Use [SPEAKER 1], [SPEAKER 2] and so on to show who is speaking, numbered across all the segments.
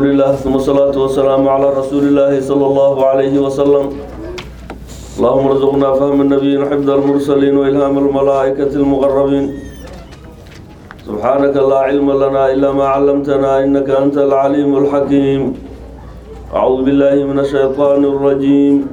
[SPEAKER 1] لله ثم الصلاة والسلام على رسول الله صلى الله عليه وسلم اللهم ارزقنا فهم النبيين وحفظ المرسلين وإلهام الملائكة المقربين سبحانك لا علم لنا إلا ما علمتنا إنك أنت العليم الحكيم أعوذ بالله من الشيطان الرجيم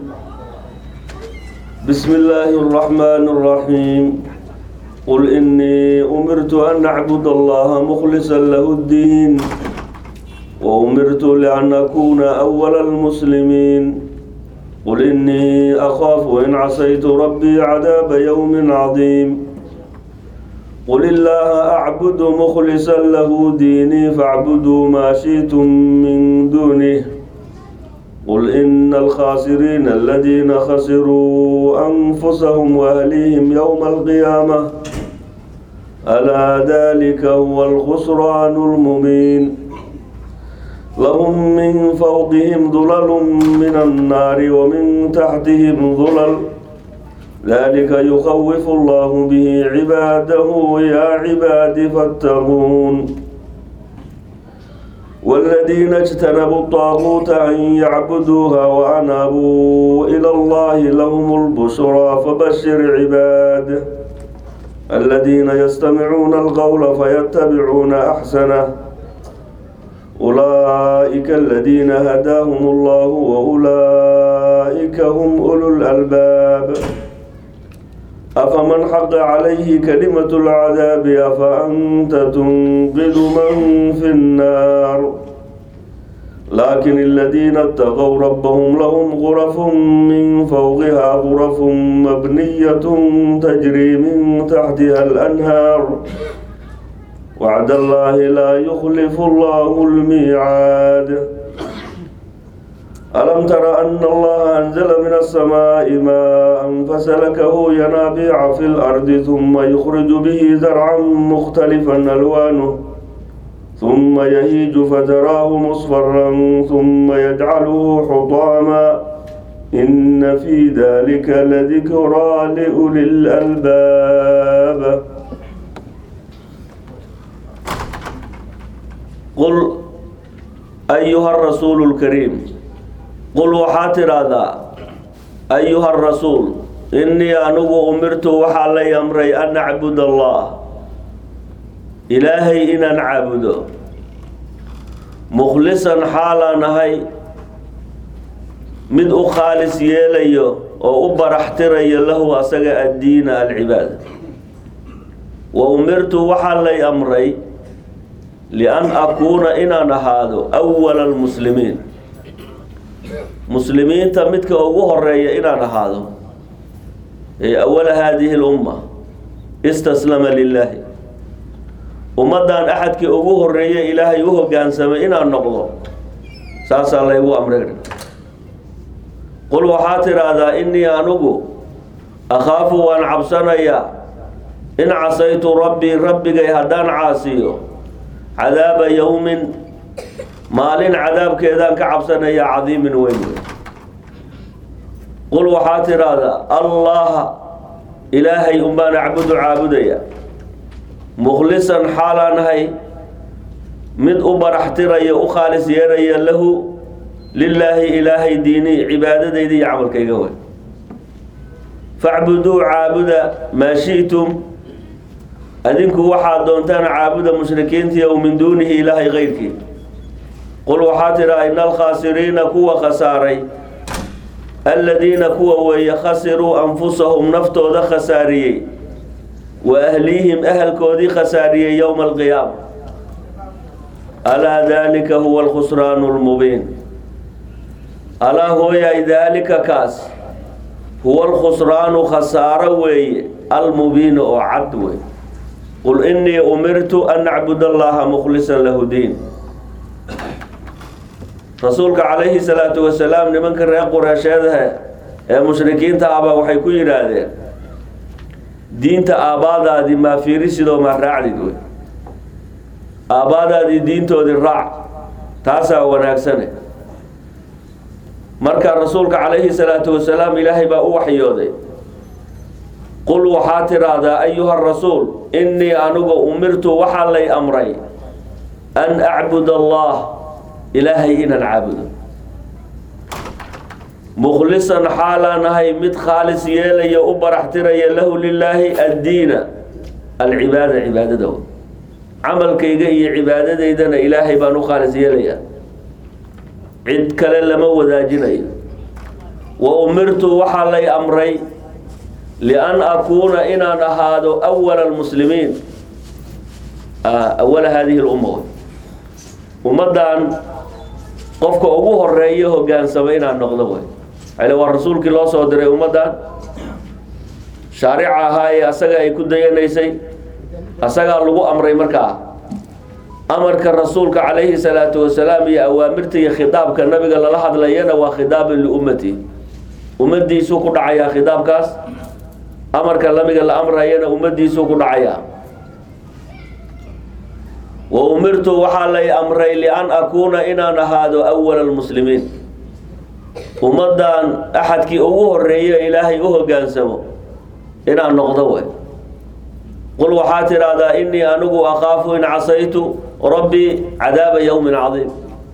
[SPEAKER 1] بسم الله الرحمن الرحيم قل إني أمرت أن أعبد الله مخلصا له الدين وأمرت لأن أكون أول المسلمين قل إني أخاف إن عصيت ربي عذاب يوم عظيم قل الله أعبد مخلصا له ديني فاعبدوا ما شئتم من دونه قل إن الخاسرين الذين خسروا أنفسهم وأهليهم يوم القيامة ألا ذلك هو الخسران المبين لهم من فوقهم ظلل من النار ومن تحتهم ظلل ذلك يخوف الله به عباده يا عباد فاتقون والذين اجتنبوا الطاغوت أن يعبدوها وأنابوا إلى الله لهم البشرى فبشر عباده الذين يستمعون القول فيتبعون أحسنه أولئك الذين هداهم الله وأولئك هم أولو الألباب أفمن حق عليه كلمة العذاب أفأنت تنقذ من في النار لكن الذين اتقوا ربهم لهم غرف من فوقها غرف مبنية تجري من تحتها الأنهار وعد الله لا يخلف الله الميعاد ألم تر أن الله أنزل من السماء ماء فسلكه ينابيع في الأرض ثم يخرج به زرعا مختلفا ألوانه ثم يهيج فتراه مصفرا ثم يجعله حطاما إن في ذلك لذكرى لأولي الألباب قل أيها الرسول الكريم قل waxaa tidhaahdaa ayuha arasuul innii anugu umirtu waxaa lay amray an acbud allah ilaahay inaan caabudo mukhlisan xaalaan ahay mid u khaalis yeelayo oo u baraxtirayo lahu asaga addiina alcibaada wa umirtu waxaa lay amray lian akuuna inaan ahaado awala almuslimiin muslimiinta midka ugu horeeya inaan ahaado ee awala haadihi lumma istaslama lilaahi ummaddan axadkii ugu horeeya ilaahay u hogaansamay inaan noqdo saasaa laygu amray qul waxaa tidhaahdaa innii anugu akhaafu waan cabsanayaa in casaytu rabbii rabbigay haddaan caasiyo cadaaba yowmin maalin cadaabkeedaan ka cabsanaya cadiimin weyn qul waxaa tidhaahdaa allaha ilaahay unbaan acbudu caabudaya mukhlisan xaalaanahay mid u baraxtiraya u khaalis yeelaya lahu lilaahi ilaahay diini cibaadadayda iyo camalkayga wey facbuduu caabuda maa shi'tum adinku waxaad doontaan caabuda mushrikiintii ow min duunihi ilaahay keyrkii qul waxaa tidhaa ina alkhaasiriina kuwa khasaaray aladiina kuwa weeye khasiruu anfusahum naftooda khasaariyey wa ahlihim ahalkoodii khasaariyey yowma alqiyaama alaa daalika huwa alkhusraanu lmubiin alaa hooyay daalika kaas huwa alkhusraanu khasaaro weeye almubiinu oo cad wey qul innii umirtu an acbud allaha mukhlisan lahu diin rasuulka calayhi salaatu wasalaam nimanka reer qureesheedahe ee mushrikiinta ahba waxay ku yidhaahdeen diinta aabbaadaadii maa fiirisidoo maa raacdid wey aabbaadaadii diintoodii raac taasaa wanaagsane marka rasuulka calayhi salaatu wasalaam ilaahay baa u waxyooday qul waxaa tidhaahdaa ayuha rasuul innii anigu umirtu waxaa lay amray an acbud allah ilaahay inaan caabudo mukhlisan xaalaan ahay mid khaalis yeelaya u baraxtiraya lahu lilaahi addiina alcibaada cibaadada camalkayga iyo cibaadadaydana ilaahay baan u khaalis yeelaya cid kale lama wadaajinayo wa umirtu waxaa lay amray lian akuuna inaan ahaado awala almuslimiin awala haadihi lumma ummaddan qofka ugu horeeya hogaansama inaan noqdo way ale waa rasuulkii loo soo diray ummaddan shaarica ahaa ee asaga ay ku dayanaysay asagaa lagu amray markaa amarka rasuulka calayhi salaatu wasalaam iyo awaamirta iyo khidaabka nabiga lala hadlayana waa khidaabun liummati ummadiisuu ku dhacayaa khidaabkaas amarka nabiga la amrayana ummadiisuu ku dhacayaa wa umirtu waxaa lay amray lian akuuna inaan ahaado awala almuslimiin ummaddan axadkii ugu horeeya ilaahay u hogaansamo inaan noqdo way qul waxaa tidhaahdaa inii anigu akaafu in casaytu rabbii cadaaba yowmin cadiim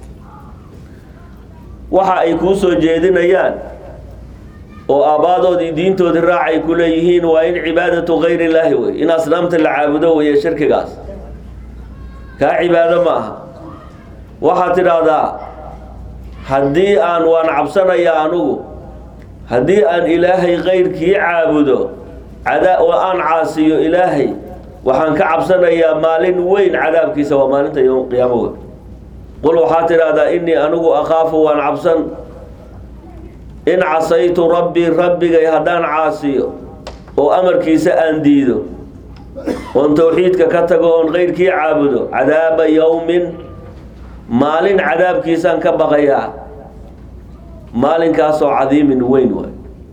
[SPEAKER 1] waxa ay kuu soo jeedinayaan oo aabaadoodii diintoodii raac ay ku leeyihiin waa in cibaadatu gayr illaahi wey in asnaamta la caabudo weeye shirkigaas kaa cibaado ma aha waxaad tidhaahdaa haddii aan waan cabsanayaa anugu haddii aan ilaahay kayrkii caabudo cadaa oo aan caasiyo ilaahay waxaan ka cabsanayaa maalin weyn cadaabkiisa waa maalinta yom qiyaamo wey qul waxaad tidhaahdaa inii anigu akhaafu waan cabsan in casaytu rabbii rabbigay haddaan caasiyo oo amarkiisa aan diido oon towxiidka ka tago oon kayrkii caabudo cadaaba yowmin maalin cadaabkiisaan ka baqayaa maalinkaasoo cadiimin weyn waay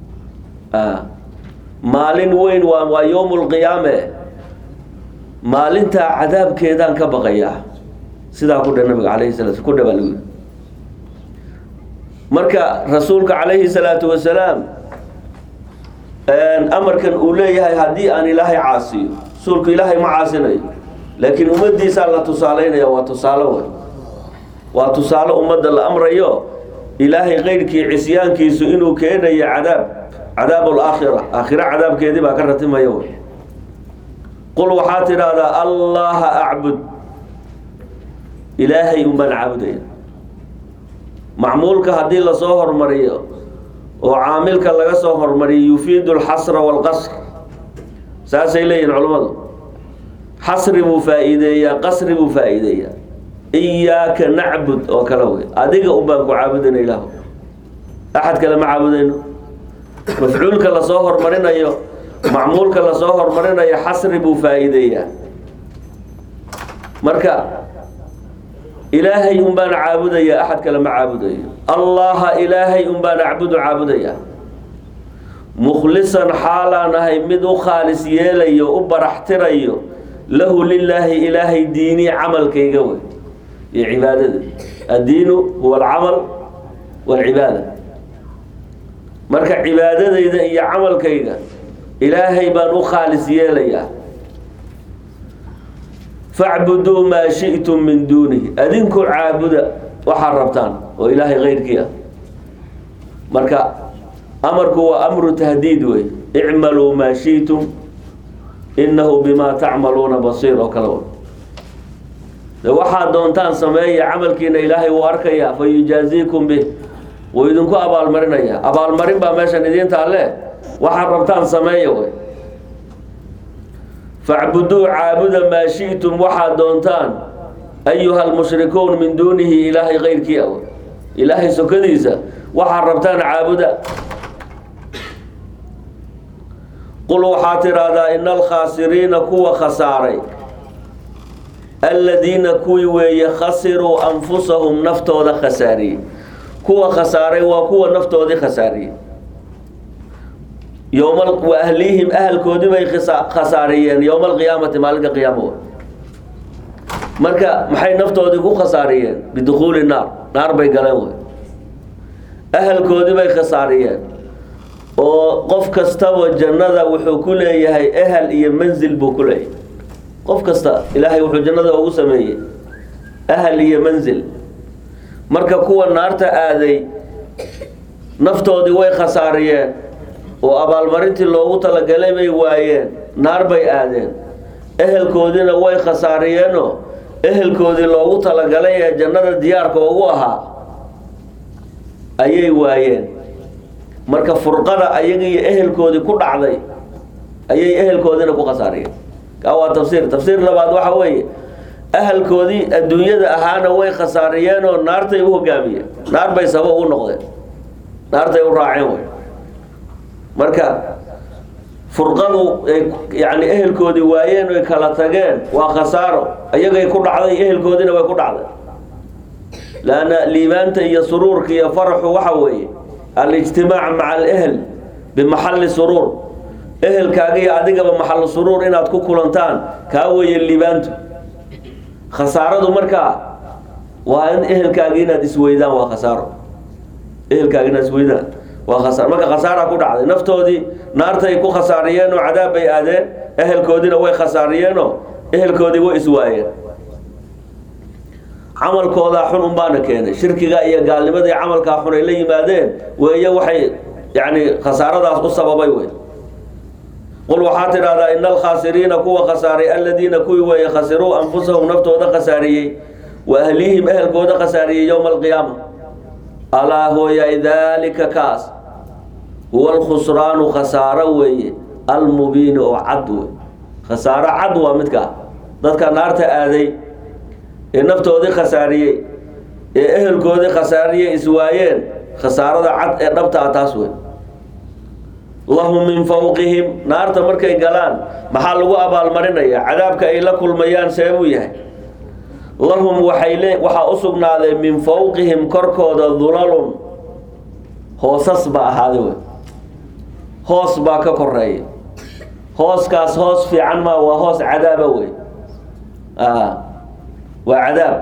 [SPEAKER 1] maalin weyn waa waa yowm lqiyaame maalintaa cadaabkeedaan ka baqayaa sidaa ku dhe nabiga alayhi sala ku dhe baa lagu yidhi marka rasuulka calayhi salaatu wasalaam amarkan uu leeyahay haddii aan ilaahay caasiyo rasuulku ilaahay ma caasinayo laakiin ummadiisaa la tusaaleynaya waa tusaale wey waa tusaale ummadda la amrayo ilaahay keyrkii cisyaankiisu inuu keenayo cadaab cadaab alaakhira aakhira cadaabkeedii baa ka ratimaya wey qul waxaa tidhaahdaa allaha acbud ilaahay unbaan caabudaya macmuulka haddii lasoo hormariyo oo caamilka laga soo hormariyo yufiidu alxasra waalqasr saasay leeyihin culummadu xasri buu faa-iideeyaa qasri buu faa-iideeyaa iyaaka nacbud oo kale wey adiga unbaan ku caabudayna ilaahu axad kale ma caabudayno mafcuulka lasoo hormarinayo macmuulka lasoo hormarinayo xasri buu faa-iideeyaa marka ilaahay un baan caabudaya axad kale ma caabudayo allaha ilaahay un baan acbudu caabudaya mukhlisan xaalaan ahay mid u khaalis yeelayo u baraxtirayo lahu lilaahi ilaahay diinii camalkayga wey iyo cibaadada addiinu huwa alcamal waalcibaada marka cibaadadayda iyo camalkayga ilaahay baan u khaalis yeelayaa facbuduu maa shi'tum min duunihi adinku caabuda waxaad rabtaan oo ilaahay keyrkii ah marka amarku waa amru tahdiid wey icmaluu maa shi'tum innahu bimaa tacmaluuna basiir oo kale de waxaad doontaan sameeya camalkiina ilaahay wuu arkayaa fa yujaaziikum bih wuu idinku abaalmarinaya abaalmarin baa meeshan idiinta alle waxaad rabtaan sameeya wey facbuduu caabuda maa shi'tum waxaad doontaan ayuha almushrikuun min duunihi ilaahay keyrkii a ilaahay sokadiisa waxaad rabtaan caabuda qul waxaad tidhaahdaa ina alkhaasiriina kuwa khasaaray aladiina kuwii weeye khasiruu anfusahum naftooda khasaariyey kuwa khasaaray waa kuwa naftoodii khasaariyey yowma wa ahlihim ahalkoodii bay khasaariyeen yowma alqiyaamati maalinka qiyaamo marka maxay naftoodii ku khasaariyeen bidukhuuli naar naar bay galeen wey ahalkoodii bay khasaariyeen oo qof kastaba jannada wuxuu ku leeyahay ehel iyo manzil buu ku leeyahay qof kasta ilaahay wuxuu jannada ugu sameeyey ahal iyo manzil marka kuwa naarta aaday naftoodii way khasaariyeen oo abaalmarintii loogu talagalay bay waayeen naar bay aadeen ehelkoodiina way khasaariyeenoo ehelkoodii loogu talagalay ee jannada diyaarka ugu ahaa ayay waayeen marka furqada ayaga iyo ehelkoodii ku dhacday ayay ehelkoodiina ku khasaariyeen kaa waa tafsiir tafsiir labaad waxa weeye ahalkoodii adduunyada ahaana way khasaariyeen oo naartay u hogaamiyeen naar bay sabab u noqdeen naartay u raaceen wey marka furqadu ay yani ehelkoodii waayeen oy kala tageen waa khasaaro ayagay ku dhacday ehelkoodiina way ku dhacday laanna liibaanta iyo suruurka iyo faraxu waxa weeye alijtimaac maca alehel bimaxalli suruur ehelkaaga iyo adigaba maxallu suruur inaad ku kulantaan kaa weeye liibaantu khasaaradu markaa waa in ehelkaaga inaad isweydaan waa khasaaro ehelkaaga inaad isweydaan waa khasaar marka khasaara ku dhacday naftoodii naartay ku khasaariyeen oo cadaab bay aadeen ehelkoodiina way khasaariyeenoo ehelkoodii way iswaayeen camalkoodaa xun unbaana keenay shirkiga iyo gaalnimadii camalkaa xun ay la yimaadeen weeye waxay yani khasaaradaas u sababay wey qul waxaa tidhahdaa ina alkhaasiriina kuwa khasaaray aladiina kuwii weeye khasiruu anfusahum naftooda khasaariyey wa ahlihim ehelkooda khasaariyey yowma alqiyaama alaa hooyay daalika kaas huwa alkhusraanu khasaaro weeye almubiini oo cad wey khasaaro cad waa midkaa dadka naarta aaday ee naftoodii khasaariyey ee ehelkoodii khasaariyey iswaayeen khasaarada cad ee dhabta ah taas wey lahum min fawqihim naarta markay galaan maxaa lagu abaalmarinaya cadaabka ay la kulmayaan seebuu yahay lahum waxay le waxaa u sugnaaday min fawqihim korkooda dulalun hoosas baa ahaaday wey hoos baa ka koreeya hooskaas hoos fiican maa waa hoos cadaaba wey waa cadaab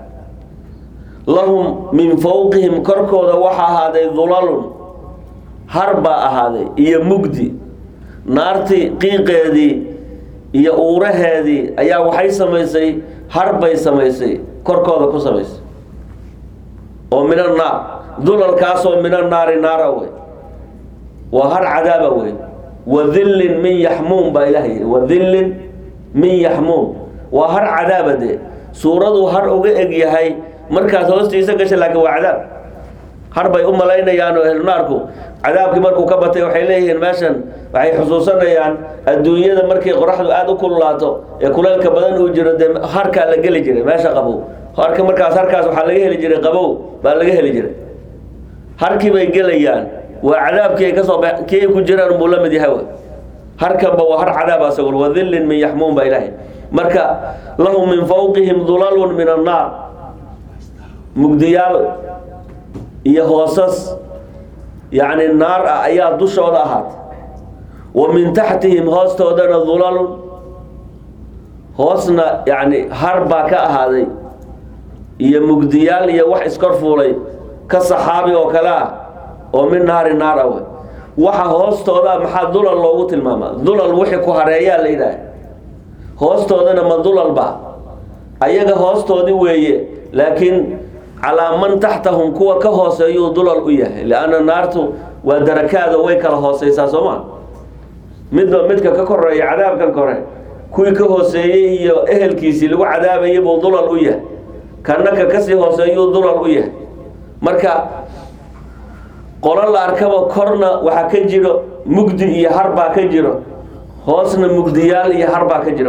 [SPEAKER 1] lahum min fawqihim korkooda waxaa ahaaday dulalun har baa ahaaday iyo mugdi naartii qiiqeedii iyo uuraheedii ayaa waxay samaysay har bay samaysay korkooda ku samaysay oo min annaar dulalkaasoo min annaari naara wey waa har cadaaba wey wadillin min yaxmuum baa ilaah yidhi wadillin min yaxmuum waa har cadaaba dee suuraduu har uga eg yahay markaad hoostiisa gasha laakiin waa cadaab har bay u malaynayaan oo ehlunaarku cadaabkii markuu ka batay waxay leeyihiin meeshan waxay xusuusanayaan adduunyada markii qoraxdu aada u kululaato ee kuleylka badan uu jiro dee harkaa la geli jiray meesha qabow harka markaas harkaas waxaa laga heli jiray qabow baa laga heli jiray harkii bay gelayaan waa cadaabkii ay kasoo ba kii ay ku jiraan buu la mid yahay wey harkanba waa har cadaab asagul wadillin min yaxmuum baa ilaahay marka lahum min fawqihim dulalun min annaar mugdiyaal iyo hoosas yacni naar ah ayaa dushooda ahaatay wa min taxtihim hoostoodana dulalun hoosna yacni har baa ka ahaaday iyo mugdiyaal iyo wax iskor fuulay ka saxaabi oo kale ah oo min naari naar ah wey waxa hoostooda maxaa dulal loogu tilmaamaa dulal wixii ku hareeyaa la yidhaah hoostoodana ma dulalba ayaga hoostoodii weeye laakiin calaa man taxtahum kuwa ka hooseeyuu dulal u yahay lianna naartu waa darakaada way kala hooseysaa soo ma midba midka ka koreeya cadaabkan kore kuwii ka hooseeyey iyo ehelkiisii lagu cadaabayay buu dulal u yahay kana ka kasii hooseeyuu dulal u yahay marka qolo la arkaba korna waxaa ka jiro mugdi iyo har baa ka jiro hoosna mugdiyaal iyo har baa ka jiro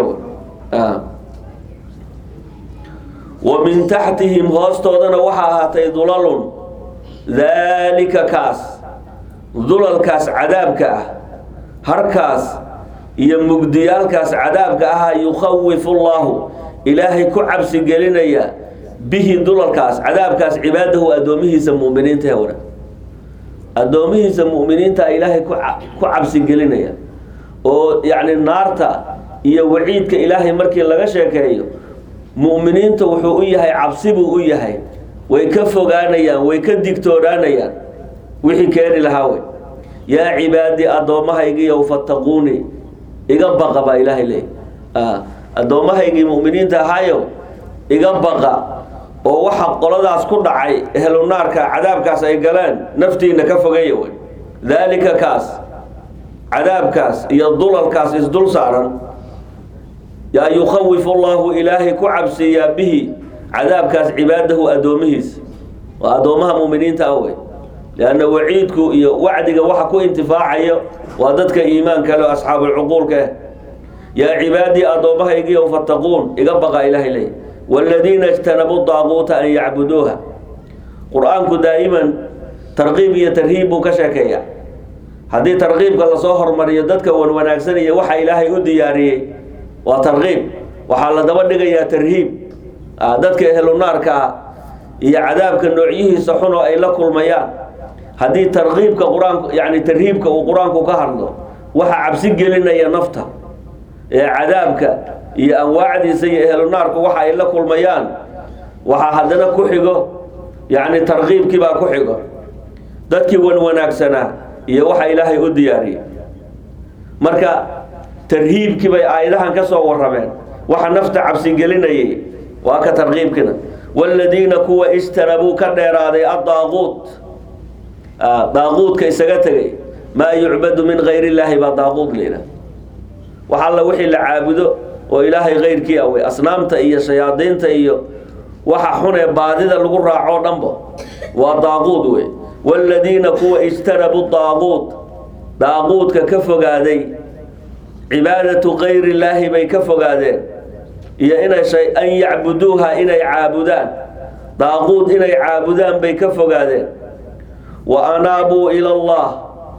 [SPEAKER 1] wa min taxtihim hoostoodana waxaa ahaatay dulalun daalika kaas dulalkaas cadaabka ah harkaas iyo mugdiyaalkaas cadaabka ahaa yukhawifu llaahu ilaahay ku cabsi gelinaya bihi dulalkaas cadaabkaas cibaadahu addoomihiisa muminiinta hewra addoomihiisa mu'miniinta ilaahay ku ku cabsi gelinaya oo yacni naarta iyo waciidka ilaahay markii laga sheekeeyo mu'miniinta wuxuu u yahay cabsi buu u yahay way ka fogaanayaan way ka digtoonaanayaan wixii keeni lahaa wey yaa cibaadii addoommahaygiiyow fattaquunii iga baqa baa ilaahay leey addoommahaygii mu'miniinta ahaayo iga baqa oo waxa qoladaas ku dhacay ehlunaarka cadaabkaas ay galeen naftiina ka fogeeya wey daalika kaas cadaabkaas iyo dulalkaas isdul saaran yaa yukhawifu allahu ilaahay ku cabsiiyaa bihi cadaabkaas cibaadahu addoomihiisa waa addoommaha muuminiinta ah wey lianna waciidku iyo wacdiga waxa ku intifaacayo waa dadka iimaanka le asxaabulcuquulka ah yaa cibaadii addoommahaygiiyow fattaquun iga baqa ilaahay leey waaladiina ijtanabuu daaquuta an yacbuduuha qur-aanku daa'iman tarqiib iyo tarhiib buu ka sheekeeya haddii tarqiibka lasoo hormariyo dadka wan wanaagsan iyo waxa ilaahay u diyaariyey waa tarqiib waxaa la daba dhigayaa tarhiib dadka ehlunaarka ah iyo cadaabka noocyihiisa xun oo ay la kulmayaan haddii tarqiibka qur-aanku yani tarhiibka uu qur-aanku ka hadlo waxa cabsi gelinaya nafta ee cadaabka iyo anwaacdiisa iyo ehlunaarku waxa ay la kulmayaan waxaa haddana ku xigo yani tarqiibkii baa ku xigo dadkii wan wanaagsanaa iyo waxa ilaahay u diyaariyey marka tarhiibkii bay aayadahan ka soo warrameen waxa nafta cabsigelinayay waa ka tarqiibkina waaladiina kuwa ijtanabuu ka dheeraaday addaaquut daaquudka isaga tegay maa yucbadu min gayr illaahi baa daaquud layidhaha wax alla wixii la caabudo oo ilaahay kayrkii awey asnaamta iyo shayaadiinta iyo waxa xun ee baadida lagu raaco dhanba waa daaquud wey waaladiina kuwa ijtanabuu daaquud daaquudka ka fogaaday cibaadatu kayri illaahi bay ka fogaadeen iyo inay shay an yacbuduuha inay caabudaan daaquud inay caabudaan bay ka fogaadeen wa anaabuu ila allah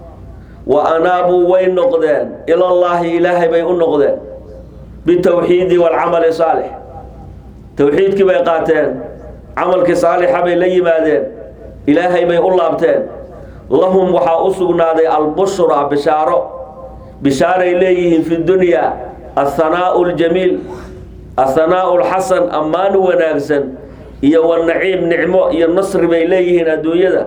[SPEAKER 1] wa anaabuu way noqdeen ilallaahi ilaahay bay u noqdeen bitowxiidi waalcamali saalix towxiidkii bay qaateen camalkii saalixa bay la yimaadeen ilaahay bay u laabteen lahum waxaa u sugnaaday albushra bishaaro bishaaray leeyihiin fi dunyaa athanaau ljamiil athanaau lxasan ammaan wanaagsan iyo wanaciim nicmo iyo nasri bay leeyihiin adduunyada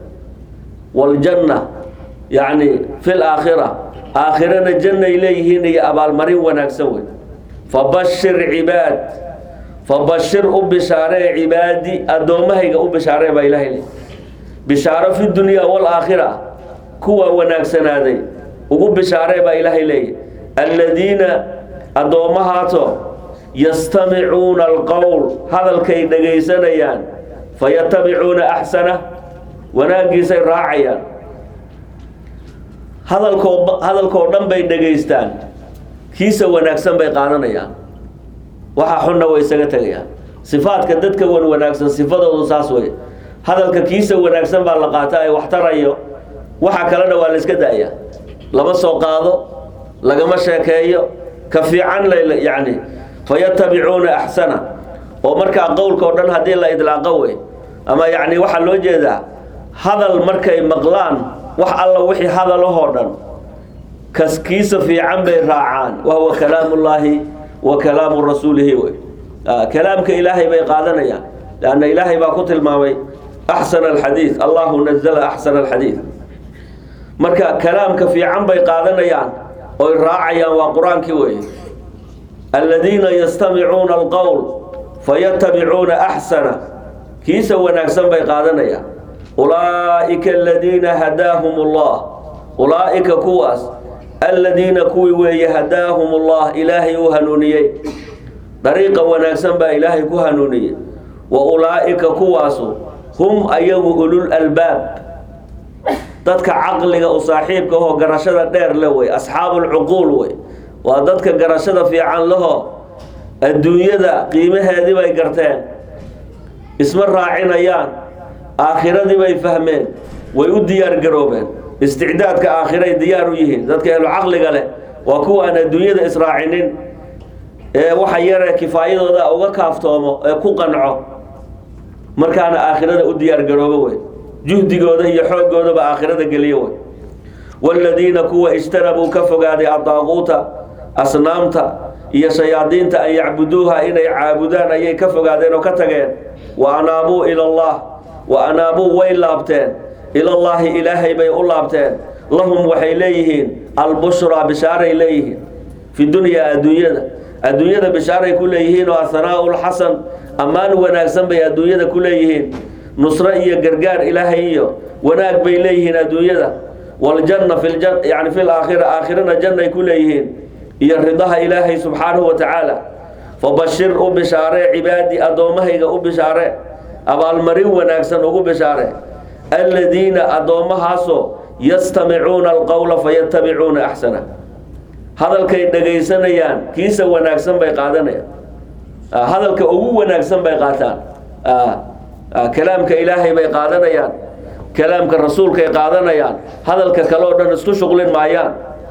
[SPEAKER 1] waaljanna yacni fi laakhira aakhirana jannay leeyihiin iyo abaalmarin wanaagsan wey fabashir cibaad fabashir u bishaaree cibaadi addoommahayga u bishaaree baa ilaahay le bishaaro fi dunyaa waalaakhira kuwa wanaagsanaaday ugu bishaaree baa ilaahay leeyahy alladiina addoommahaasoo yastamicuuna alqowl hadalkay dhegaysanayaan fayatabicuuna axsana wanaaggiisay raacayaan hadalkoo hadalkoo dhan bay dhegaystaan kiisa wanaagsan bay qaadanayaan waxa xunna way isaga tegayaan sifaadka dadka wan wanaagsan sifadoodu saas wey hadalka kiisa wanaagsan baa la qaata ay wax tarayo waxa kalena waa la iska da'ya lama soo qaado lagama sheekeeyo ka fiican la yacni fayatabicuuna axsana oo markaa qowlka o dhan haddii la idlaaqo wey ama yacni waxaa loo jeedaa hadal markay maqlaan wax alla wixii hadalahoo dhan kaskiisa fiican bay raacaan wahuwa kalaamullaahi wa kalaamu rasuulihi wey kalaamka ilaahay bay qaadanayaan lanna ilaahay baa ku tilmaamay axsana alxadiid allahu nazala axsana alxadiid marka kalaamka fiican bay qaadanayaan oy raacayaan waa qur-aankii wey aladiina yastamicuuna alqowl fayatabicuuna axsana kiisa wanaagsan bay qaadanayaan ulaa'ika aladiina hadaahum allah ulaa'ika kuwaas aladiina kuwii weeye hadaahum allah ilaahay u hanuuniyey dariiqa wanaagsan baa ilaahay ku hanuuniyey wa ulaa'ika kuwaasu hum ayagu ulul albaab dadka caqliga u saaxiibka ahoo garashada dheer le wey asxaabulcuquul wey waa dadka garashada fiican laho adduunyada qiimaheedii bay garteen isma raacinayaan aakhiradii bay fahmeen way u diyaar garoobeen isticdaadka aakhiray diyaar u yihiin dadka ehlu caqliga leh waa kuwa aan adduunyada israacinin ee waxa yaree kifaayadooda uga kaaftoomo ee ku qanco markaana aakhirada u diyaar garoobo wey juhdigooda iyo xooggoodaba aakhirada geliyo wey waaladiina kuwa ijtanabuu ka fogaaday addaaquuta asnaamta iyo shayaadiinta an yacbuduuha inay caabudaan ayay ka fogaadeen oo ka tageen wa anaabuu ila allah wa anaabuu way laabteen ilallaahi ilaahay bay u laabteen lahum waxay leeyihiin albushraa bishaaray leeyihiin fi dunyaa adduunyada adduunyada bishaaray ku leeyihiin oo athanaau lxasan ammaan wanaagsan bay adduunyada ku leeyihiin nusro iyo gargaar ilaahay iyo wanaag bay leeyihiin adduunyada waljanna fi ljan yani fi laakhira aakhirana jannay ku leeyihiin iyo ridaha ilaahay subxaanahu wa tacaala fabashir u bishaaree cibaadi addoommahayga u bishaare abaalmarin wanaagsan ugu bishaare aladiina addoommahaasoo yastamicuuna alqowla fayatabicuuna axsana hadalkay dhagaysanayaan kiisa wanaagsan bay qaadanayaan hadalka ugu wanaagsan bay qaataan kalaamka ilaahay bay qaadanayaan kalaamka rasuulkay qaadanayaan hadalka kale oo dhan isku shuqlin maayaan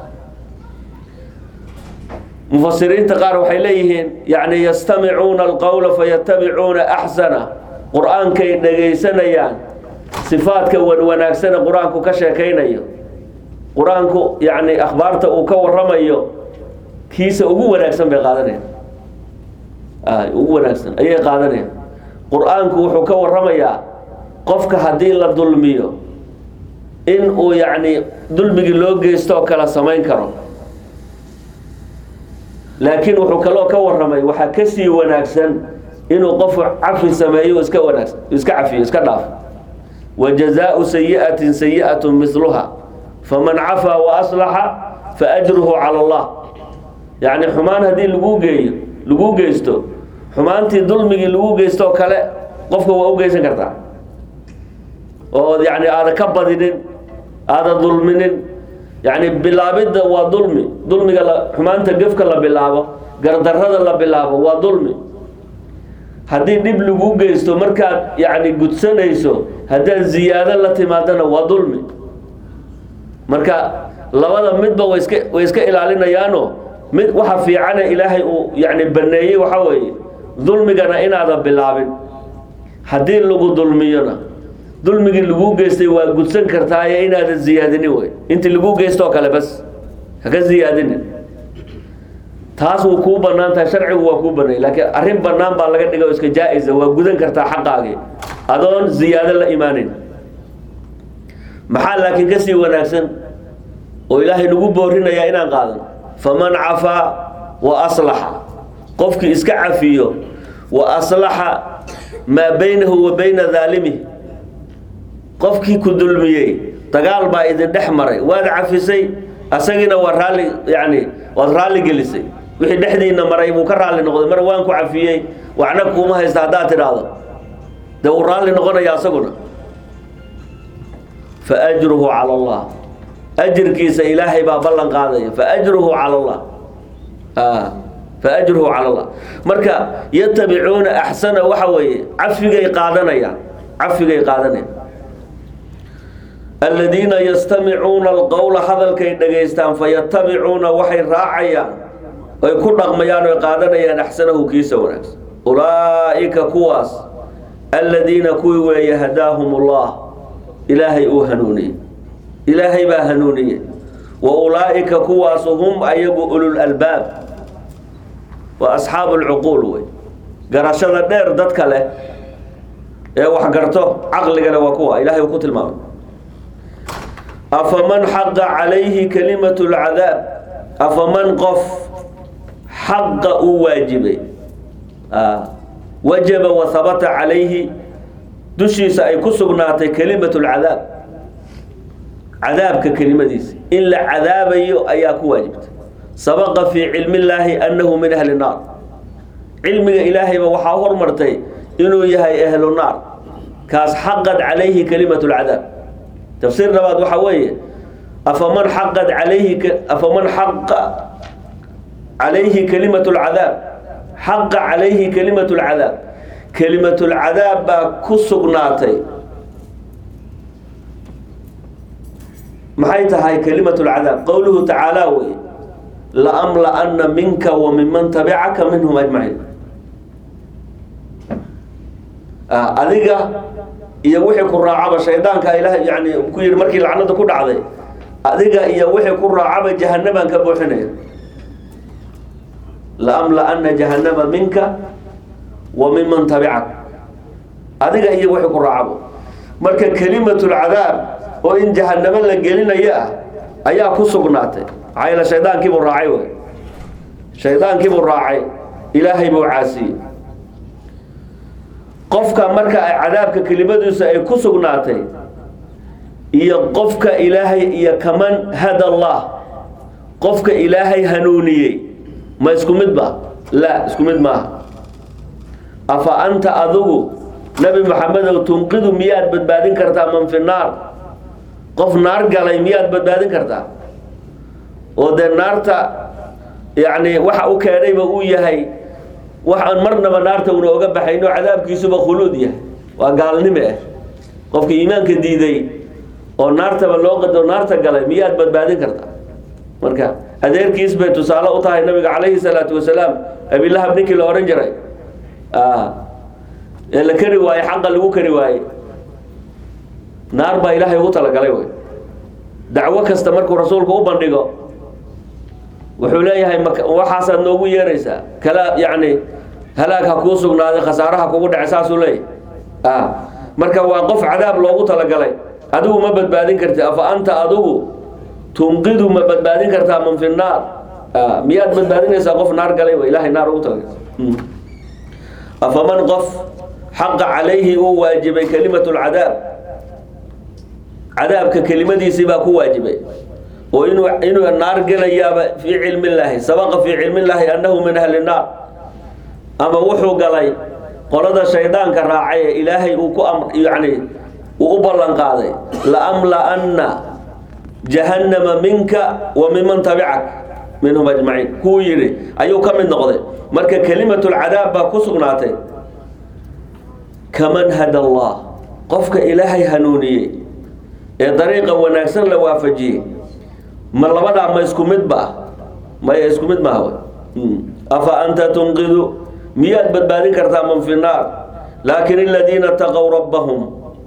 [SPEAKER 1] mufasiriinta qaar waxay leeyihiin yani yastamicuuna alqowla fayatabicuuna axsana qur-aankay dhagaysanayaan sifaadka wanwanaagsane qur-aanku ka sheekaynayo qur-aanku yani akhbaarta uu ka waramayo kiisa ugu wanaagsan bay qaadanayaan ugu wanaagsan ayay qaadanayaan qur-aanku wuxuu ka waramayaa qofka haddii la dulmiyo in uu yacni dulmigii loo geystoo kala samayn karo laakiin wuxuu kaloo ka waramay waxaa kasii wanaagsan inuu qofu cafi sameeyo iska wanaagsan iska cafiyo iska dhaafo wa jazaau sayi'atin sayi'atu miluha faman cafaa wa aslaxa fa ajruhu cala allah yacni xumaan haddii lagu geeyo lagu geysto xumaantii dulmigii lagu geystoo kale qofka waa u geysan kartaa oo yani aada ka badinin aada dulminin yani bilaabidda waa dulmi dulmiga la xumaanta gefka la bilaabo gardarrada la bilaabo waa dulmi haddii dhib lagu geysto markaad yani gudsanayso haddaad ziyaado la timaadana waa dulmi marka labada midba way iska way iska ilaalinayaano mid waxa fiicane ilaahay uu yani baneeyey waxaa weeye dulmigana inaadan bilaabin haddii lagu dulmiyona dulmigii lagu geystay waa gudsan kartaaye inaadan ziyaadinin wey intii lagu geystoo kale bas haka ziyaadinin taas wuu kuu banaan tahay sharcigu waa kuu baneeyey laakiin arrin banaan baa laga dhiga oo iska jaa-isa waa gudan kartaa xaqaagii adoon ziyaado la imaanin maxaa laakiin kasii wanaagsan oo ilaahay nagu boorinayaa inaan qaadan faman cafaa wa aslaxa qofkii iska cafiyo wa aslaxa maa baynahu wa bayna daalimihi qofkii ku dulmiyey dagaal baa idin dhex maray waad cafisay asagiina waa raalli yani waad raalli gelisay wixii dhexdiina maray buu ka raalli noqday mar waan ku cafiyey waxna kuuma haysta haddaad tidhaahdo dee uu raalli noqonaya asaguna fa ajruhu cala allah ajirkiisa ilaahay baa ballan qaadaya fa ajruhu cala allah fa ajruhu cala allah marka yatabicuuna axsana waxa weeye cafigay qaadanayaan cafigay qaadanayaan aladiina yastamicuuna alqowla hadalkay dhagaystaan fayatabicuuna waxay raacayaan ay ku dhaqmayaan oy qaadanayaan axsanahu kiisa wanaagsan ulaa'ika kuwaas aladiina kuwii weeye hadaahum ullah ilaahay uu hanuuniyey ilaahay baa hanuuniyey wa ulaa'ika kuwaasu hum ayagu ulul albaab waa asxaabu lcuquul wey garashada dheer dadka leh ee wax garto caqligale waa kuwa ilahay uu ku tilmaamay afaman xaqa calayhi kalimatu lcadaab afaman qof xaqa uu waajibay wajaba wa habata calayhi dushiisa ay ku sugnaatay kalimatu lcadaab cadaabka kelimadiisa in la cadaabayo ayaa ku waajibtay sabaqa fii cilmi illaahi annahu min ahli naar cilmiga ilaahayba waxaa hormartay inuu yahay ahlu naar kaas xaqad calayhi kalimatu lcadaab tafsiir labaad waxaa weeye afaman xaqad calayhi afaman xaqa calayhi kalimatu lcadaab xaqa calayhi kalimatu lcadaab kelimatu lcadaab baa ku sugnaatay maxay tahay kalimatu lcadaab qowluhu tacaala wey laamla'ana minka wa minman tabicaka minhum ajmaciin adiga iyo wixii ku raacaba shaydaanka ilaah yani ku yihi markii lacnada ku dhacday adiga iyo wixii ku raacaba jahanabaan ka buuxinaya laamla'ana jahanama minka wa minman tabicak adiga iyo wixii ku raacaba marka kelimatu lcadaab oo in jahanamo la gelinayo ah ayaa ku sugnaatay maxaa yeele shaydaankiibuu raacay wey shaydaankiibuu raacay ilaahay buu caasiyey qofka marka ay cadaabka kelimadiisu ay ku sugnaatay iyo qofka ilaahay iyo kaman hada allah qofka ilaahay hanuuniyey ma isku mid ba la isku mid maaha afa anta adigu nabi maxamedow tunqidu miyaad badbaadin kartaa man fi naar qof naar galay miyaad badbaadin kartaa oo dee naarta yacni waxa u keenayba uu yahay waxaan marnaba naarta una oga baxayno cadaabkiisuba khuluud yahay waa gaalnime ah qofka iimaanka diiday oo naartaba loo qado naarta galay miyaad badbaadin kartaa marka adeerkiis bay tusaale u tahay nabiga calayhi salaatu wasalaam abilahab ninkii la odhan jiray ee la kari waaye xaqa lagu kari waaye naar baa ilaahay ugu talagalay wey dacwo kasta markuu rasuulku u bandhigo wuxuu leeyahay waxaasaad noogu yeeraysaa kala yacni halaag ha kuu sugnaaday khasaaraha kugu dhacay saasuu leeyahy marka waa qof cadaab loogu talagalay adigu ma badbaadin karti afa anta adigu tunqidu ma badbaadin kartaa man fi naar miyaad badbaadinaysaa qof naar galay w ilahay naar ugu talagalay afaman qof xaqa calayhi uu waajibay kelimatu lcadaab cadaabka kelimadiisii baa ku waajibay oo inuu inuu naar gelayaaba fii cilmi illaahi sabaqa fii cilmi illaahi annahu min ahli naar ama wuxuu galay qolada shaydaanka raacay ee ilaahay uu ku am yacni uu u ballan qaaday laamla'anna jahannama minka wa miman tabicak minhum ajmaciin kuu yidhi ayuu ka mid noqday marka kelimatulcadaab baa ku sugnaatay kaman hada allah qofka ilaahay hanuuniyey ee dariiqa wanaagsan la waafajiyey ma labadaa ma isku mid ba maya isku mid maaha afa anta tunqidu miyaad badbaadin kartaa man fi naar laakin aladiina taqow rabbahum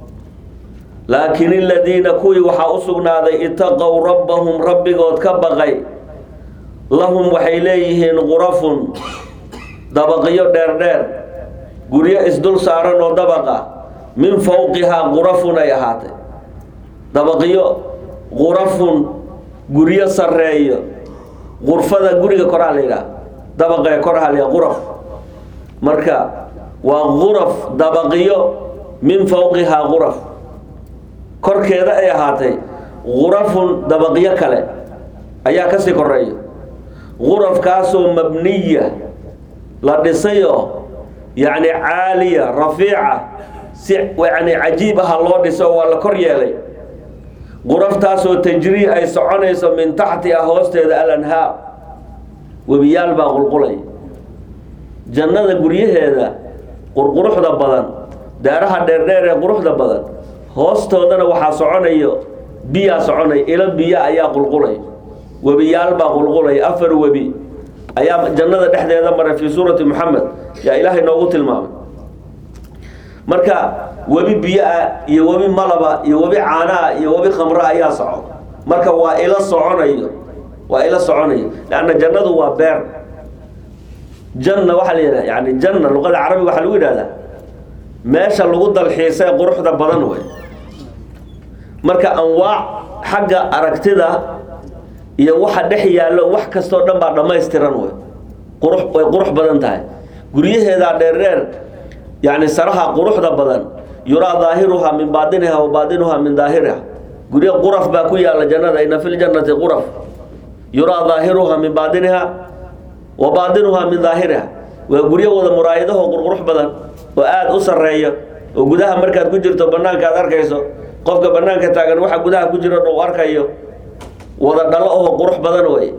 [SPEAKER 1] laakin aladiina kuwii waxaa u sugnaaday itaqow rabbahum rabbigood ka baqay lahum waxay leeyihiin qurafun dabaqyo dheerdheer guryo isdul saaran oo dabaqa min fowqihaa qurafun ay ahaatay dabaqyo qurafun guryo sareeyo qurfada guriga koraa la yidhaha dabaqee koraha la yidhaha quraf marka waa quraf dabaqyo min fowqihaa quraf korkeeda ay ahaatay qurafun dabaqyo kale ayaa kasii koreeya qurafkaasoo mabniya la dhisayoo yacni caaliya rafiica si yani cajiib aha loo dhiso waa la kor yeelay quraftaasoo tajrii ay soconayso min taxtiha hoosteeda alanhaar webiyaal baa qulqulay jannada guryaheeda qurquruxda badan daaraha dheerdheer ee quruxda badan hoostoodana waxaa soconayo biyaa soconay ilo biya ayaa qulqulay webiyaal baa qulqulay afar webi ayaa jannada dhexdeeda maray fii suurati moxamed yaa ilaahay noogu tilmaamay marka webi biyo-a iyo webi malaba iyo webi caanaa iyo webi khamra ayaa soco marka waa ila soconayo waa ila soconayo leanna jannadu waa beer janna waxaa la yidhaha yani janna luqada carabiga waxaa lagu yidhahdaa meesha lagu dalxiisay quruxda badan wey marka anwaac xagga aragtida iyo waxa dhex yaallo wax kastoo dhan baa dhammaystiran wey qurux way qurux badan tahay guryaheedaa dheerdheer yani saraha quruxda badan yuraa daahiruhaa min baadiniha wa baadinuhaa min daahiriha guryo quraf baa ku yaalla jannada ina fi ljannati quraf yuraa daahiruhaa min baadiniha wa baadinuhaa min daahiriha waa guryo wada muraayadaho qurqurux badan oo aada u sarreeyo oo gudaha markaad ku jirto bannaanka aad arkayso qofka bannaanka taagan waxa gudaha ku jiro dhan u arkayo wada dhalo oho qurux badan wey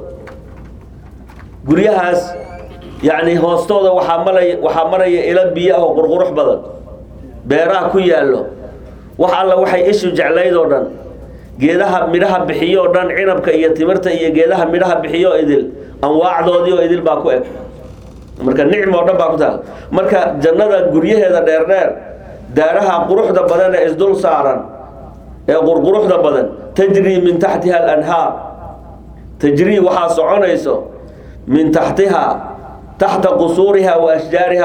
[SPEAKER 1] guryahaas yacni hoostooda waxaa malay waxaa maraya ilo biyo ah oo qurqurux badan beeraha ku yaallo wax alla waxay ishu jeclayd oo dhan geedaha midhaha bixiyo oo dhan cinabka iyo timirta iyo geedaha midhaha bixiyo idil anwaacdoodii oo idil baa ku eg marka nicm oo dhan baa ku taal marka jannada guryaheeda dheerdheer daaraha quruxda badan ee isdul saaran ee qurquruxda badan tajrii min taxtiha alanhaar tajrii waxaa soconayso min taxtiha taxta qusuuriha wa ashjaariha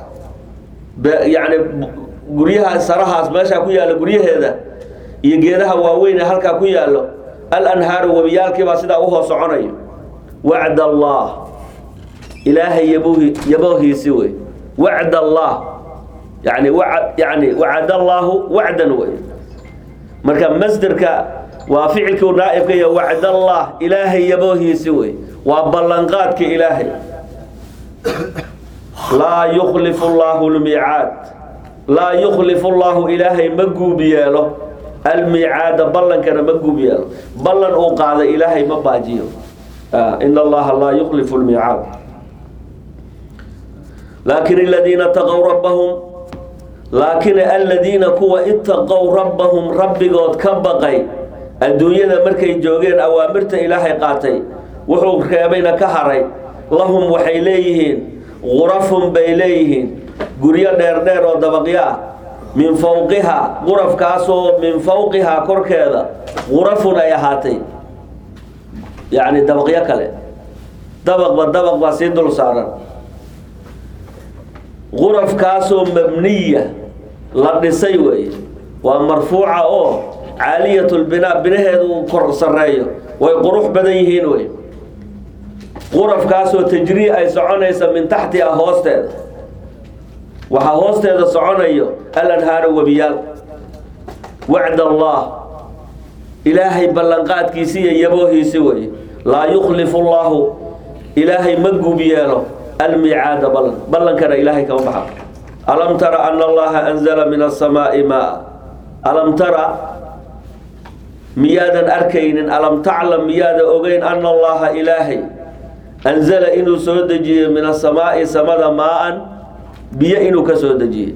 [SPEAKER 1] yani guryaha sarahaas meeshaa ku yaalla guryaheeda iyo geedaha waaweyn ee halkaa ku yaallo alanhaaru webiyaalkiibaa sidaa uhoos soconayo wacd allah ilaahay yabhi yaboohiisi wey wacd allah yani wa yani wacad allaahu wacdan wey marka masderka waa ficilkii naaibka iyo wacd allah ilaahay yaboohiisi wey waa ballanqaadka ilaahay laa yukhlifu llaahu lmiicaad laa yukhlifu llaahu ilaahay ma guub yeelo almiicaada ballankana ma guub yeelo ballan uu qaada ilaahay ma baajiyo in allaha laa yukhlifu lmiicaad laakin aladiina taqow rabbahum laakin aladiina kuwa itaqow rabbahum rabbigood ka baqay adduunyada markay joogeen awaamirta ilaahay qaatay wuxuu reebayna ka haray lahum waxay leeyihiin gurafun bay leeyihiin guryo dheerdheer oo dabaqyo ah min fowqihaa gurafkaasoo min fowqihaa korkeeda gurafun ay ahaatay yacni dabaqyo kale dabaqba dabaq baa sii dul saaran gurafkaasoo mabniya la dhisay weeye waa marfuuca oo caaliyatulbinaa binaheedu uu kor sarreeyo way qurux badan yihiin wey qurafkaasoo tajrii ay soconaysa min taxtiha hoosteeda waxaa hoosteeda soconayo alanhaaru webiyaal wacd allah ilaahay ballanqaadkiisi iyo yaboohiisi wey laa yukhlifu llaahu ilaahay ma guub yeelo almiicaada ballan ballankana ilaahay kama baxa alam tara ana allaha anzala min asamaa'i maa alam tara miyaadan arkaynin alam taclam miyaada ogeyn ana allaha ilaahay anzala inuu soo dejiyey min asamaa'i samada maa-an biyo inuu ka soo dejiyey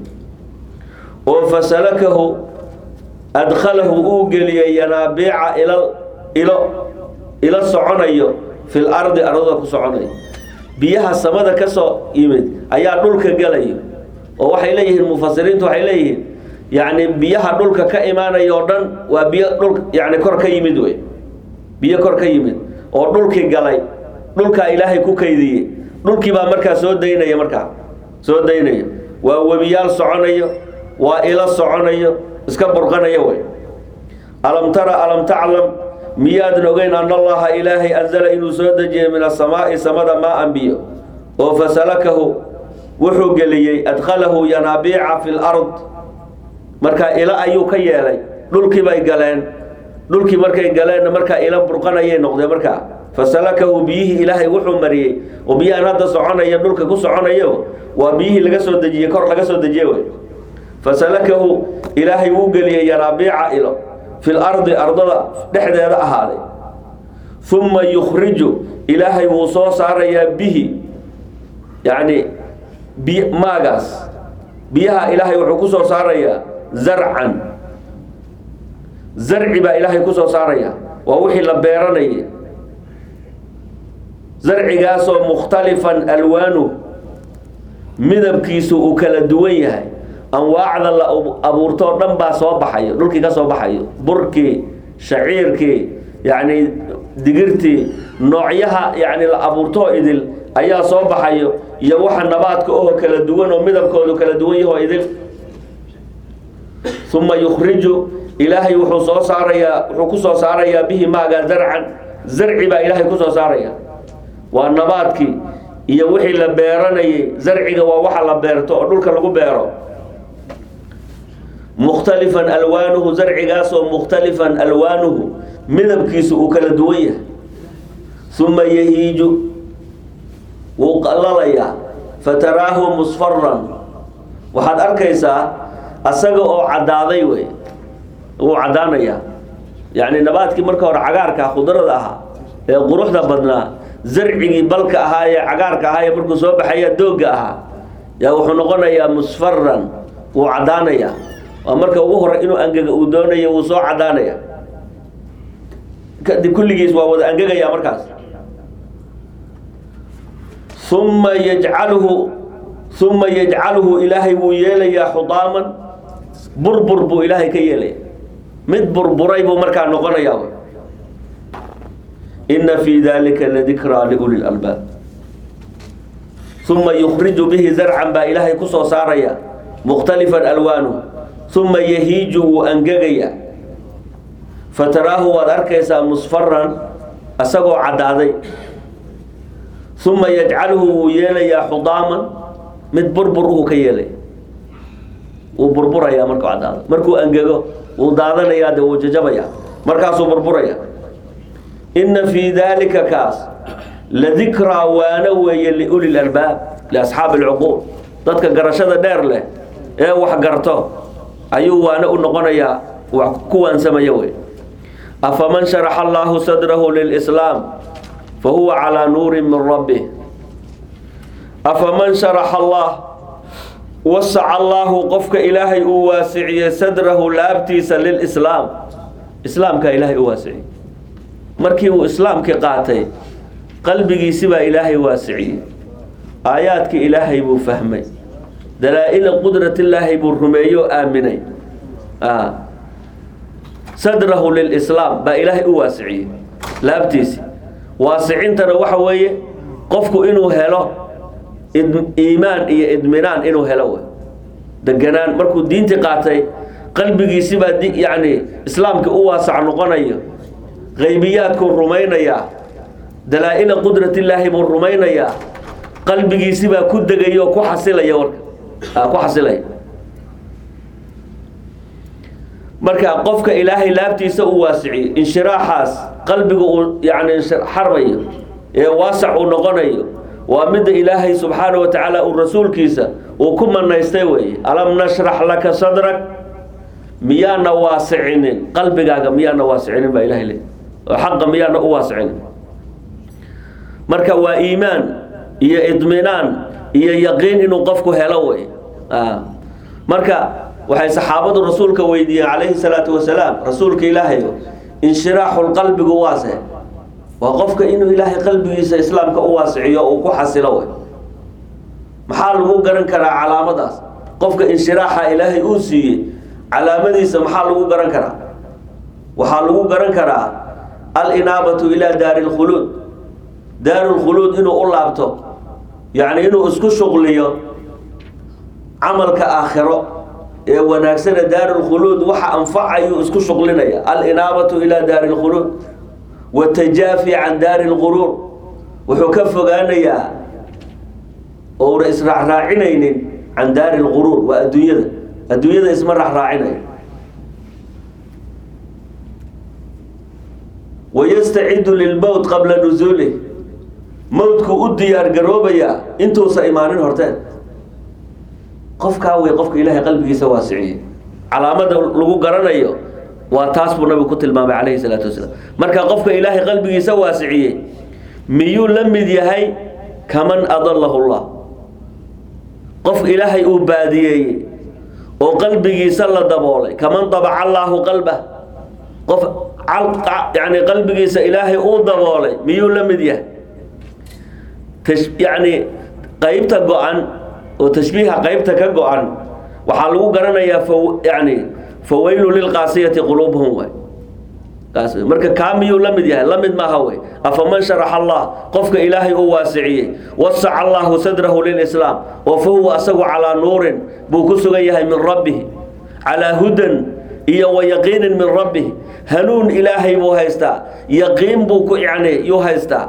[SPEAKER 1] oo fasalakahu adkhalahu uu geliyey yanaabiica ila ilo ilo soconayo fil ardi ardada ku soconayo biyaha samada ka soo yimid ayaa dhulka gelayo oo waxay leeyihiin mufasiriintu waxay leeyihiin yacni biyaha dhulka ka imaanaya oo dhan waa biyo dhul yani kor ka yimid wey biyo kor ka yimid oo dhulkii galay dhulkaa ilaahay ku kaydiyey dhulkii baa markaa soo daynaya markaa soo daynaya waa webiyaal soconayo waa ilo soconayo iska burqanayo wey alam tara alam taclam miyaadan ogeyn ana allaha ilaahay anzala inuu soo dejiyey min asamaa'i samada maa-an biyo oo fasalakahu wuxuu geliyey adkhalahu yanaabiica fi lard markaa ilo ayuu ka yeelay dhulkii bay galeen dhulkii markay galeenna markaa ilo burqanayay noqdeen markaa fasalakahu biyihii ilaahay wuxuu mariyey oo biyahan hadda soconaya dhulka ku soconayo waa biyihii laga soo dejiyey kor laga soo dejiye wey fasalakahu ilaahay wuu geliyey yanaabiica ilo fil ardi ardada dhexdeeda ahaaday uma yukhriju ilaahay wuu soo saarayaa bihi yacni bi maagaas biyaha ilaahay wuxuu ku soo saarayaa zarcan zarci baa ilaahay ku soo saaraya waa wixii la beeranayay zarcigaasoo mukhtalifan alwaanu midabkiisu uu kala duwan yahay anwaacda la abuurtoo dhan baa soo baxayo dhulkii ka soo baxayo burkii shaciirkii yacni digirtii noocyaha yacni la abuurtoo idil ayaa soo baxayo iyo waxa nabaadka oo kala duwan oo midabkoodu kala duwan yahoo idil uma yukhriju ilaahay wuxuu soo saarayaa wuxuu ku soo saarayaa bihi maaga zarcan zarci baa ilaahay ku soo saaraya waa nabaadkii iyo wixii la beeranayay zarciga waa waxa la beerto oo dhulka lagu beero mukhtalifan alwaanuhu zarcigaasoo mukhtalifan alwaanuhu midabkiisu uu kala duwan yahay uma yahiiju wuu qalalayaa fataraahu musfaran waxaad arkaysaa asaga oo caddaaday wey wuu caddaanayaa yacni nabaadkii marka hore cagaarka khudrada ahaa ee quruxda badnaa zarcigii balka ahaa ee cagaarka ahaa ee markuu soo baxaya doogga ahaa yaa wuxuu noqonayaa musfaran wuu caddaanayaa waa marka ugu hore inuu angega uu doonayo wuu soo caddaanaya kadib kulligiis waa wada angegaya markaas uma yajcaluhu uma yajcaluhu ilaahay wuu yeelayaa xudaaman burbur buu ilaahay ka yeelaya mid burburay buu markaa noqonayaa ina fii dalika ladikraa liuli lalbaab uma yukhriju bihi zarcan baa ilaahay ku soo saaraya mukhtalifan alwaanuh uma yahiiju wuu angegaya fataraahu waad arkaysaa musfaran asagoo caddaaday uma yajcaluhu wuu yeelayaa xudaaman mid burbur uhuu ka yeelay wuu burburayaa markuu caddaado markuu angego wuu daadanayaa de wuu jajabaya markaasuu burburaya inna fii daalika kaas ladikraa waana weeye liuli lalbaab liasxaabi alcuquul dadka garashada dheer leh ee wax garto ayuu waana u noqonayaa wax ku waansamaya wey afaman sharaxa allahu sadrahu lilislaam fahuwa calaa nuurin min rabbih afaman sharaxa allah wasaca allaahu qofka ilaahay uu waasiciyey sadrahu laabtiisa lilislaam islaamkaa ilaahay u waasiciyey markii uu islaamkii qaatay qalbigiisi baa ilaahay waasiciyey aayaadkii ilaahay buu fahmay dalaa-ila qudratillaahi buu rumeeyo aaminay sadrahu lilislaam baa ilaahay u waasiciyey laabtiisi waasicintana waxa weeye qofku inuu helo iimaan iyo idminaan inuu helo wey deganaan markuu diintii qaatay qalbigiisi baa yacni islaamka u waasac noqonayo qaybiyaadkuu rumaynayaa dalaa-ila qudratillaahi buu rumaynayaa qalbigiisi baa ku degaya oo ku xasilaya warka ku xasilaya marka qofka ilaahay laabtiisa u waasiciyey inshiraaxaas qalbiga uu yani xarmayo ee waasac uu noqonayo waa midda ilaahay subxaana wa tacaala uu rasuulkiisa uu ku manaystay weeye alam nashrax laka sadrak miyaana waasicinin qalbigaaga miyaana waasicinin baa ilahay le oo xaqa miyaana u waasicinin marka waa iimaan iyo idminaan iyo yaqiin inuu qofku helo wey marka waxay saxaabadu rasuulka weydiiyeen calayhi salaatu wasalaam rasuulka ilaahay inshiraaxulqalbigu waase waa qofka inuu ilaahay qalbigiisa islaamka u waasiciyo uu ku xasilo wey maxaa lagu garan karaa calaamadaas qofka inshiraaxa ilaahay uu siiyey calaamadiisa maxaa lagu garan karaa waxaa lagu garan karaa alinaabatu ilaa daari lkhuluud daarulkhuluud inuu u laabto yacni inuu isku shuqliyo camalka aakhiro ee wanaagsana daarulkhuluud waxa anfacayuu isku shuqlinaya alinaabatu ilaa daari lkhuluud watajaafi can daari lquruur wuxuu ka fogaanayaa ouna israacraacinaynin can daari lquruur waa adduunyada adduunyada isma raacraacinayo wayastacidu lilmowt qabla nusuulih mowdku u diyaar garoobayaa intuusa imaanin horteen qofkaa wey qofka ilaahay qalbigiisa waasiciyey calaamada lagu garanayo waa taas buu nabigu ku tilmaamay calayhi salaatu wasalaam marka qofka ilaahay qalbigiisa waasiciyey miyuu la mid yahay kaman adalahu llah qof ilaahay uu baadiyeeyey oo qalbigiisa la daboolay kaman dabaca allaahu qalbah qof yani qalbigiisa ilaahay uu daboolay miyuu la mid yahay yani qaybta go-an oo tashbiiha qaybta ka go-an waxaa lagu garanayaa yani fawaylu lilqaasiyati quluubuhum way kaas marka kaa miyuu la mid yahay la mid maaha wey afaman sharaxa allah qofka ilaahay uu waasiciyey wasaca allahu sadrahu lilislaam oo fa huwa asagu calaa nuurin buu ku sugan yahay min rabbihi calaa hudan iyo wa yaqiinin min rabbihi hanuun ilaahay buu haystaa yaqiin buu ku yani yuu haystaa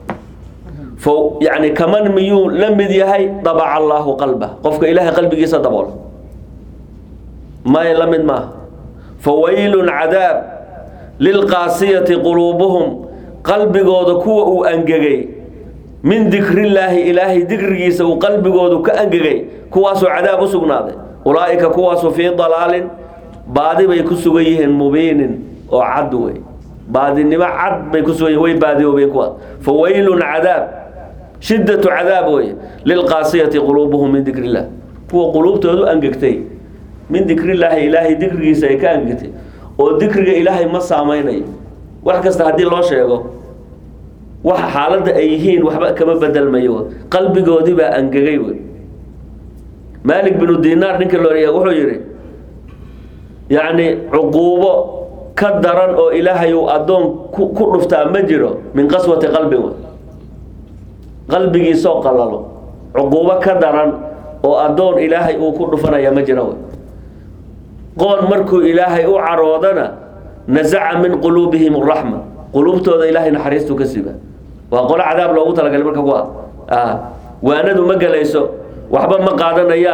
[SPEAKER 1] yani kaman miyuu la mid yahay dabaca allaahu qalba qofka ilaahay qalbigiisa dabool may la mid maaha fawaylun cadaab lilqaasiyati quluubuhum qalbigooda kuwa uu angegay min dikrillaahi ilaahay dikrigiisa uu qalbigoodu ka angegay kuwaasoo cadaab u sugnaaday ulaa'ika kuwaasu fii dalaalin baadi bay ku sugan yihiin mubiinin oo cad wey baadinimo cad bay ku sugan yihin way baadiyoobeen kuwaas fawaylun cadaab shiddatu cadaab wey lilqaasiyati quluubuhum min dikri illah kuwa quluubtoodu angegtay min dikrillaahi ilaahay dikrigiisa ay ka angegtay oo dikriga ilaahay ma saamaynayo wax kasta haddii loo sheego waxa xaaladda ay yihiin waxba kama bedelmayo qalbigoodii baa angegay wey maalik binu dinaar ninka looriya wuxuu yidhi yacni cuquubo ka daran oo ilaahay uu addoon ku ku dhuftaa ma jiro min qaswati qalbin wey qalbigiisoo qalalo cuquubo ka daran oo addoon ilaahay uu ku dhufanaya ma jiro wey qoon markuu ilaahay u caroodana nasaca min quluubihim araxma quluubtooda ilaahay naxariistuu ka siba waa qolo cadaab loogu talagalay marka kuwa waanadu ma gelayso waxba ma qaadanayaan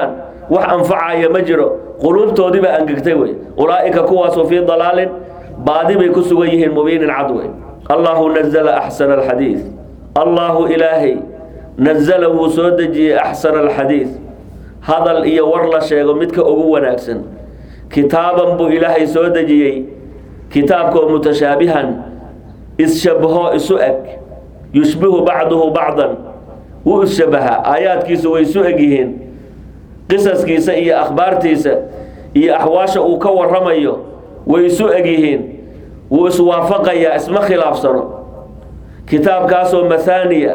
[SPEAKER 1] wax anfacaya ma jiro quluubtoodiibaa angegtay wey ulaa'ika kuwaasu fii dalaalin baadi bay ku sugan yihiin mubiinin cad wey allahu nazla axsana alxadiid allahu ilaahay nazala wuu soo dejiyey axsana alxadiid hadal iyo war la sheego midka ugu wanaagsan kitaaban buu ilaahay soo dejiyey kitaabkoo mutashaabihan isshabaho isu eg yushbihu bacduhu bacdan wuu isshabahaa aayaadkiisu way isu eg yihiin qisaskiisa iyo akhbaartiisa iyo axwaasha uu ka waramayo way isu eg yihiin wuu iswaafaqayaa isma khilaafsano kitaabkaasoo mahaaniya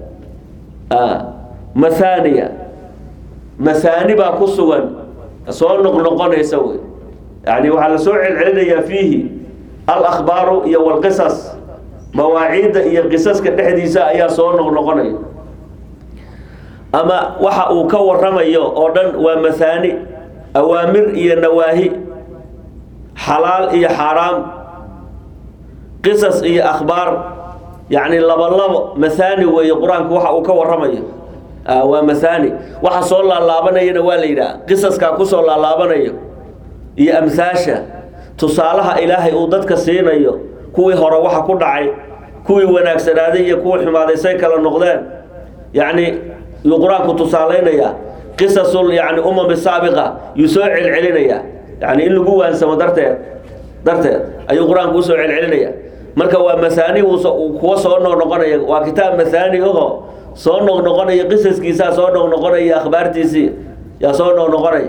[SPEAKER 1] mahaaniya mahaani baa ku sugan soo noqnoqonaysa wey yani waxaa la soo celcelinayaa fiihi alakhbaaru iyo walqisas mawaaciidda iyo qisaska dhexdiisa ayaa soo noqnoqonaya ama waxa uu ka waramayo oo dhan waa mahaani awaamir iyo nawaahi xalaal iyo xaaraam qisas iyo akhbaar yacni labolabo mahaani weeye qur-aanku waxa uu ka waramayo waa mahaani waxa soo laalaabanayana waa la yidhaha qisaskaa kusoo laalaabanayo iyo amhaasha tusaalaha ilaahay uu dadka siinayo kuwii hore waxa ku dhacay kuwii wanaagsanaaday iyo kuwii xumaaday say kala noqdeen yacni yuu qur-aanku tusaalaynayaa qisasul yani umami saabiqa yuu soo celcelinayaa yani in lagu waansamo darteed darteed ayuu qur-aanku usoo celcelinaya marka waa mahaani kuwa soo noqnoqonaya waa kitaab mahaani aho soo noqnoqonaya qisaskiisaa soo noqnoqonaya akhbaartiisii yaa soo noqnoqonaya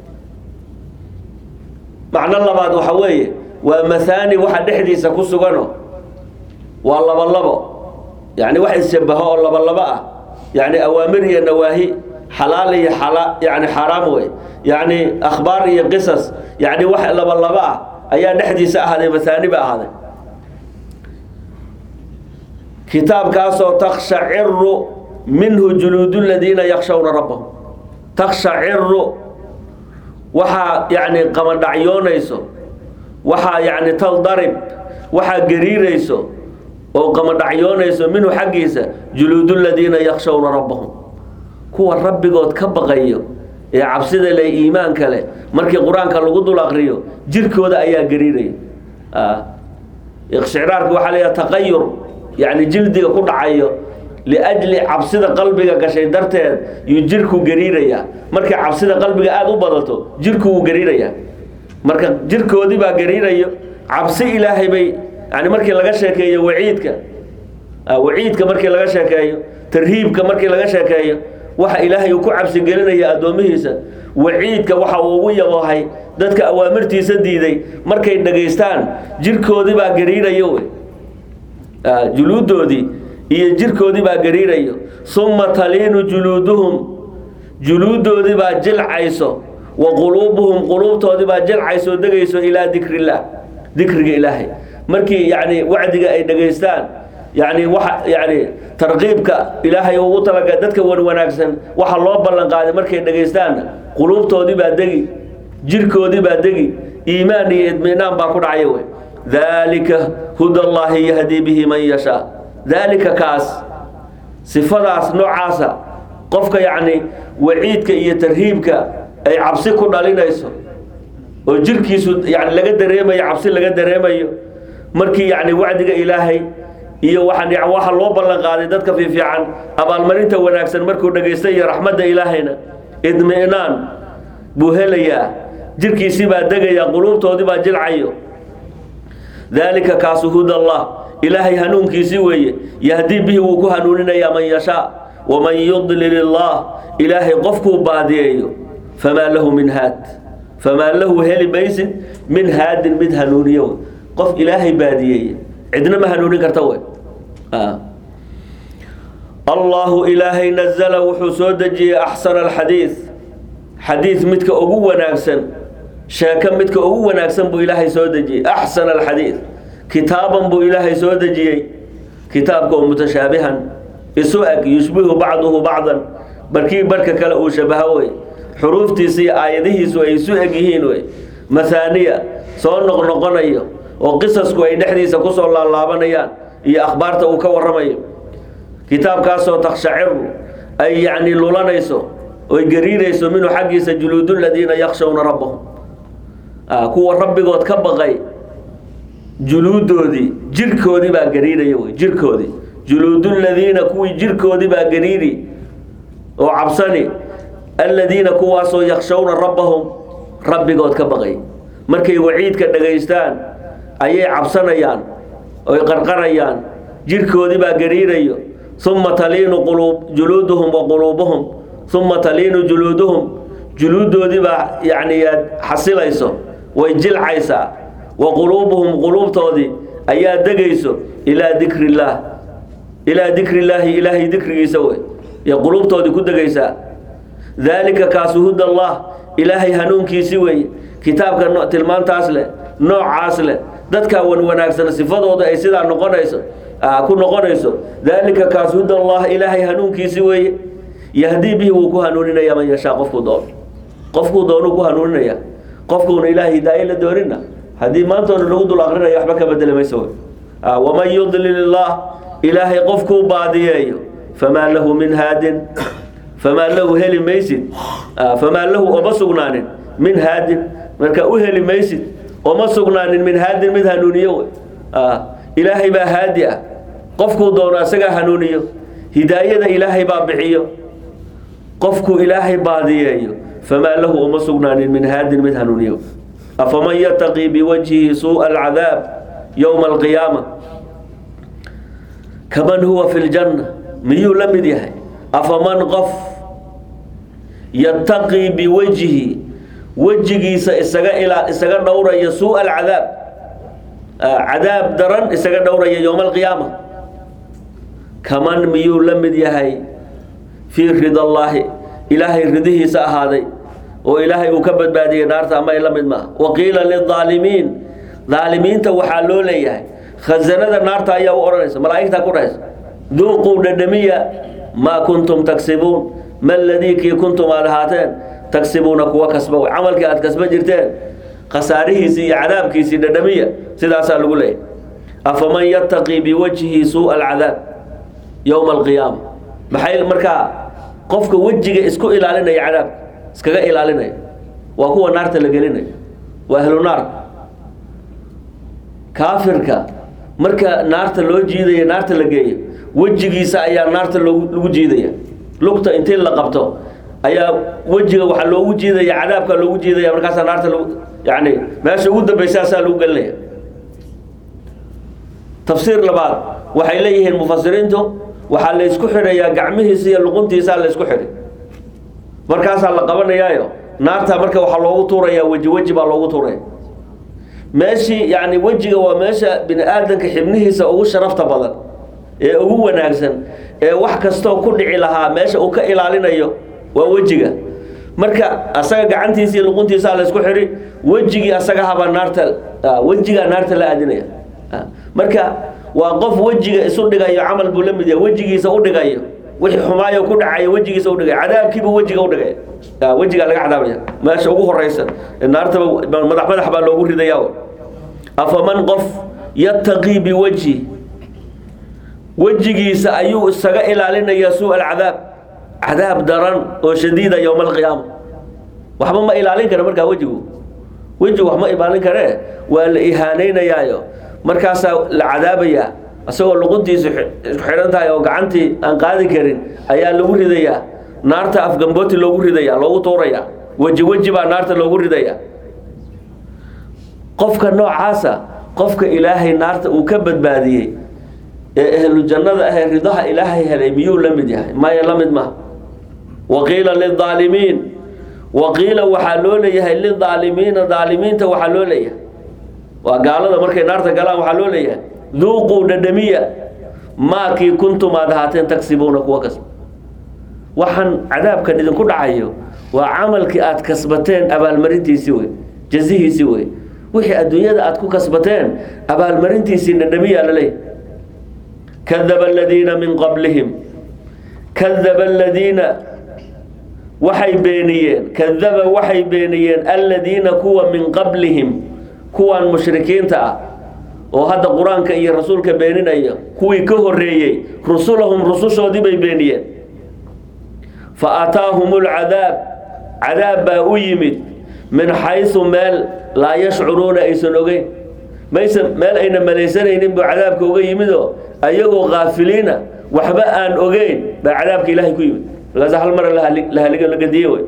[SPEAKER 1] macno labaad waxa weeye waa mahaani waxa dhexdiisa ku sugano waa labolabo yani wax isshabaho oo labolabo ah yani awaamir iyo nawaahi xalaal iyo xala yani xaaraam wey yani akhbaar iyo qisas yani wax labolabo ah ayaa dhexdiisa ahaaday mahaani ba ahaaday kitaabkaasoo takshaciru minhu juluudu ladiina yakshawna rabbahum takshaciru waxaa yani qamadhacyoonayso waxaa yani taldarib waxaa gariirayso oo qamadhacyoonayso minhu xaggiisa juluudu ladiina yakshawna rabbahum kuwa rabbigood ka baqayo ee cabsida le iimaanka leh markii qur-aanka lagu dul aqriyo jirkooda ayaa gariiraya iqshicraarka waxaa leeyaha taqayur yani jildiga ku dhacayo liajli cabsida qalbiga gashay darteed yuu jirku gariirayaa markay cabsida qalbiga aada u badato jirku wuu gariirayaa marka jirkoodii baa gariirayo cabsi ilaahay bay yani markii laga sheekeeyo waciidka waciidka markii laga sheekeeyo tarhiibka markii laga sheekeeyo waxa ilaahay uu ku cabsi gelinaya addoomihiisa waciidka waxa uu ugu yaboohay dadka awaamirtiisa diiday markay dhagaystaan jirkoodii baa gariirayo wey juluudoodii iyo jirkoodii baa gariirayo summa taliinu juluuduhum juluudoodii baa jilcayso wa quluubuhum quluubtoodii baa jilcayso degayso ilaa dikrillaah dikriga ilaahay markii yani wacdiga ay dhegaystaan yani waxa yani tarqiibka ilaahay ugu talaga dadka wan wanaagsan waxa loo ballan qaaday markay dhegaystaanna quluubtoodii baa degi jirkoodii baa degi iimaan iyo idminaan baa ku dhacaya wey dalika huda allaahi yahdii bihi man yashaa daalika kaas sifadaas noocaasa qofka yacni waciidka iyo tarhiibka ay cabsi ku dhalinayso oo jirkiisu yani laga dareemayo cabsi laga dareemayo markii yani wacdiga ilaahay iyo waxaan waxa loo ballan qaaday dadka fiifiican abaalmarinta wanaagsan markuu dhagaysta iyo raxmadda ilaahayna idminaan buu helayaa jirkiisii baa degaya quluubtoodii baa jilcayo daalika kaasu huda allah ilaahay hanuunkiisii weeye yahdii bihi wuu ku hanuuninayaa man yashaa waman yudlil illaah ilaahay qofkuu baadiyeeyo famaa lahu min haad famaa lahu heli maysid min haadin mid hanuuniyo wey qof ilaahay baadiyeeye cidna ma hanuunin karta wey allahu ilaahay nazala wuxuu soo dejiyey axsana alxadiid xadiid midka ugu wanaagsan sheeko midka ugu wanaagsan buu ilaahay soo dejiyey axsana alxadiid kitaaban buu ilaahay soo dejiyey kitaabka oo mutashaabihan isu eg yushbihu bacduhu bacdan barkii barhka kale uu shabaho wey xuruuftiisa iyo aayadihiisu ay isu eg yihiin wey mahaaniya soo noqnoqonayo oo qisasku ay dhexdiisa kusoo laalaabanayaan iyo akhbaarta uu ka waramayo kitaabkaasoo takshaciru ay yacni lulanayso oy gariirayso minhu xaggiisa juluudu ladiina yakshawna rabbahum kuwa rabbigood ka baqay juluudoodii jirkoodii baa gariiraya wey jirkoodii juluudu ladiina kuwii jirkoodii baa gariiri oo cabsani aladiina kuwaasoo yakshawna rabbahum rabbigood ka baqay markay waciidka dhagaystaan ayay cabsanayaan oy qarqarayaan jirkoodii baa gariirayo uma taliinu quluub juluuduhum wa quluubuhum uma taliinu juluuduhum juluudoodii baa yacni aad xasilayso way jilcaysaa wa quluubuhum quluubtoodii ayaa degayso ilaa dikri illaah ilaa dikri illaahi ilaahay dikrigiisa wey iyo quluubtoodii ku degaysaa daalika kaasu huda allah ilaahay hanuunkiisi weeye kitaabka tilmaantaas leh noocaas leh dadkaa wan wanaagsan sifadooda ay sidaa noqonayso ku noqonayso daalika kaas huda allah ilaahay hanuunkiisi weeye yahdii bihi wuu ku hanuuninaya man yashaa qofkuu doono qofkuu doonuu ku hanuuninaya qofkuuna ilaahay hidaaye la doonina haddii maantoona lagu dul aqrinaya waxba ka bedeli mayso wey waman yudlil illah ilaahay qofkuu baadiyeeyo famaa lahu min haadin famaa lahu heli maysid famaa lahu oma sugnaanin min haadin marka u heli maysid oma sugnaanin min haadin mid hanuuniyo wey ilaahay baa haadi ah qofkuu doono asagaa hanuuniyo hidaayada ilaahay baa bixiyo qofkuu ilaahay baadiyeeyo famaa lahu uma sugnaanin min haadin mid hanuuniyo afaman yataqii biwajhihi suuءa alcadaab yowma alqiyaama kaman huwa fi ljanna miyuu la mid yahay afaman qof yataqii biwajhi wejigiisa isaga ilaa isaga dhowraya suuءa alcadaab cadaab daran isaga dhowraya yowma alqiyaama kaman miyuu la mid yahay fii rida allaahi ilaahay ridihiisa ahaaday oo ilaahay uu ka badbaadiyey naarta ama ay la mid maaha waqiila lilaalimiin daalimiinta waxaa loo leeyahay khasanada naarta ayaa u odhanaysa malaa'igtaa ku dhahaysa duuquu dhadhamiya maa kuntum tagsibuun ma ladii kii kuntum aad ahaateen tagsibuuna kuwa kasba wey camalkii aad kasba jirteen khasaarihiisii iyo cadaabkiisii dhadhamiya sidaasaa lagu leeyahay afaman yataqii biwajhihi suuءa alcadaab yowma alqiyaama maxay markaa qofka wejiga isku ilaalinaya cadaabka iskaga ilaalinaya waa kuwa naarta la gelinayo waa ahlu naar kaafirka marka naarta loo jiidaya naarta la geeyo wejigiisa ayaa naarta loogu lagu jiidaya lugta intii la qabto ayaa wejiga waxaa loogu jiidaya cadaabka loogu jiidaya markaasaa naarta lagu yani meesha ugu dambaysaasaa lagu gelinaya tafsiir labaad waxay leeyihiin mufasiriintu waxaa la isku xidhayaa gacmihiisa iyo luquntiisaa la isku xidhay markaasaa la qabanayaayo naarta marka waxaa loogu tuurayaa weji weji baa loogu tuuraya meeshii yani wejiga waa meesha bini aadanka xibnihiisa ugu sharafta badan ee ugu wanaagsan ee wax kastoo ku dhici lahaa meesha uu ka ilaalinayo waa wejiga marka asaga gacantiisa iyo luquntiisaa la isku xidhi wejigii asaga habaa naarta wejigaa naarta la aadinaya marka waa qof wejiga isu dhigayo camal buu la mid yahay wejigiisa u dhigayo wixii xumaayo ku dhacayo wejigiisa u dhigaya cadaabkiibuu wejiga u dhigaya wejigaa laga cadaabaya meesha ugu horeysa naartaba madax madax baa loogu ridaya afaman qof yataqii biwajhi wejigiisa ayuu isaga ilaalinayaa suu alcadaab cadaab daran oo shadiida yowma alqiyaama waxba ma ilaalin kara markaa wejigu wejigu wax ma ilaalin karee waa la ihaanaynayaayo markaasaa la cadaabayaa isagoo luquntiisu isku xidhan tahay oo gacantii aan qaadi karin ayaa lagu ridayaa naarta afgambooti loogu ridaya loogu tuurayaa weji weji baa naarta loogu ridaya qofka noocaasa qofka ilaahay naarta uu ka badbaadiyey ee ahlu jannada ahee ridaha ilaahay helay miyuu la mid yahay maya la mid maha waqiila lilaalimiin waqiila waxaa loo leeyahay lilaalimiina daalimiinta waxaa loo leeyahay waa gaalada markay naarta galaan waxaa loo leeyahay duuquu dhadhamiya maakii kuntum aad ahaateen tagsibuuna kuwa kasba waxaan cadaabkan idinku dhacayo waa camalkii aad kasbateen abaalmarintiisii wey jazihiisii wey wixii adduunyada aad ku kasbateen abaalmarintiisii dhadhamiyaa la leeyahay kadaba aladiina min qablihim kadaba aladiina waxay beeniyeen kadaba waxay beeniyeen aladiina kuwa min qablihim kuwan mushrikiinta ah oo hadda qur-aanka iyo rasuulka beeninaya kuwii ka horeeyey rusulahum rusushoodii bay beeniyeen fa ataahum lcadaab cadaab baa u yimid min xaysu meel laa yashcuruuna aysan ogeyn maysan meel ayna malaysanaynin buu cadaabka uga yimidoo ayagoo kaafiliina waxba aan ogeyn baa cadaabka ilaahay ku yimid markaas hal mara la haligo la gadiye wey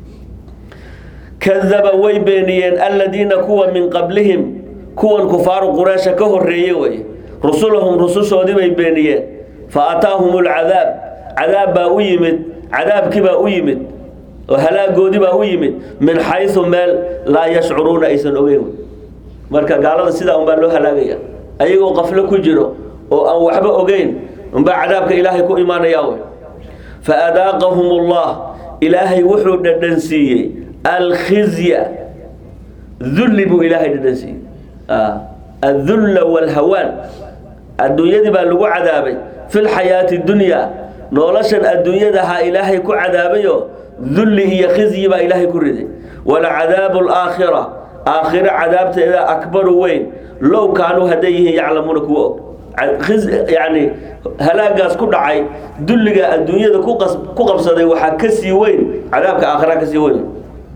[SPEAKER 1] kadaba way beeniyeen aladiina kuwa min qablihim kuwan kufaaru qureysha ka horeeye wey rusulahum rusushoodii bay beeniyeen fa ataahum lcadaab cadaab baa u yimid cadaabkii baa u yimid oo halaagoodii baa u yimid min xaysu meel laa yashcuruuna aysan ogeyn wey marka gaalada sidaa unbaa loo halaagaya ayagoo qaflo ku jiro oo aan waxba ogeyn unbaa cadaabka ilaahay ku imaanaya wey fa adaaqahum ullah ilaahay wuxuu dhadhansiiyey alkhizya dulli buu ilaahay dhadhansiiyey addulla walhawaan adduunyadii baa lagu cadaabay fi lxayaati dunyaa noloshan adduunyadahaa ilaahay ku cadaabayo dulli iyo khizyi baa ilaahay ku riday walcadaabu alaakhira aakhiro cadaabteeda akbaru weyn low kaanuu hadday yihiin yaclamuuna kuwa og yani halaagaas ku dhacay dulliga adduunyada ku qabsaday waxaa ka sii weyn cadaabka aakhira ka sii weyn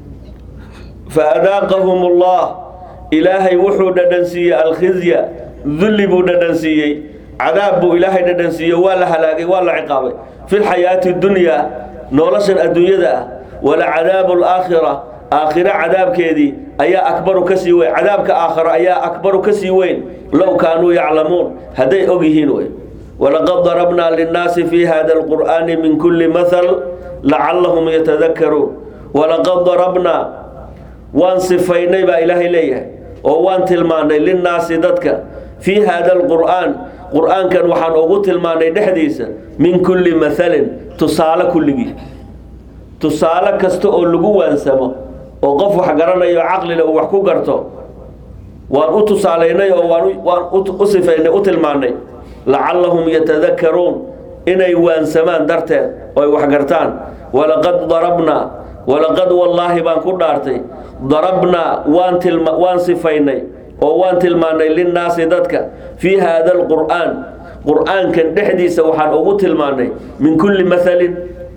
[SPEAKER 1] fa adaaqahum allah ilaahay wuxuu dhadhansiiyey alkhizya dulli buu dhadhansiiyey cadaab buu ilaahay dhadhansiiye waa la halaagay waa la ciqaabay fi lxayaati dunyaa noloshan adduunyada ah walacadaabu alaakhira aakhiro cadaabkeedii ayaa akbaru ka sii weyn cadaabka aakhiro ayaa akbaru ka sii weyn low kaanuu yaclamuun hadday og yihiin wey walaqad darabnaa linnaasi fi hada alqur'aani min kulli mahal lacallahum yatadakaruun walaqad darabnaa waan sifaynay baa ilaahay leeyahay oo waan tilmaanay linnaasi dadka fii hada alqur'aan qur'aankan waxaan ugu tilmaanay dhexdiisa min kulli mahalin tusaale kulligii tusaale kasta oo lagu waansamo oo qof wax garanayo caqlile uu wax ku garto waan u tusaalaynay oo waan u sifaynay u tilmaanay lacallahum yatadakaruun inay waansamaan darteed oo ay wax gartaan walaqad darabnaa walaqad wallaahi baan ku dhaartay darabnaa waan tilma waan sifaynay oo waan tilmaanay linnaasi dadka fii haada alqur'aan qur'aankan dhexdiisa waxaan ugu tilmaanay min kulli mahalin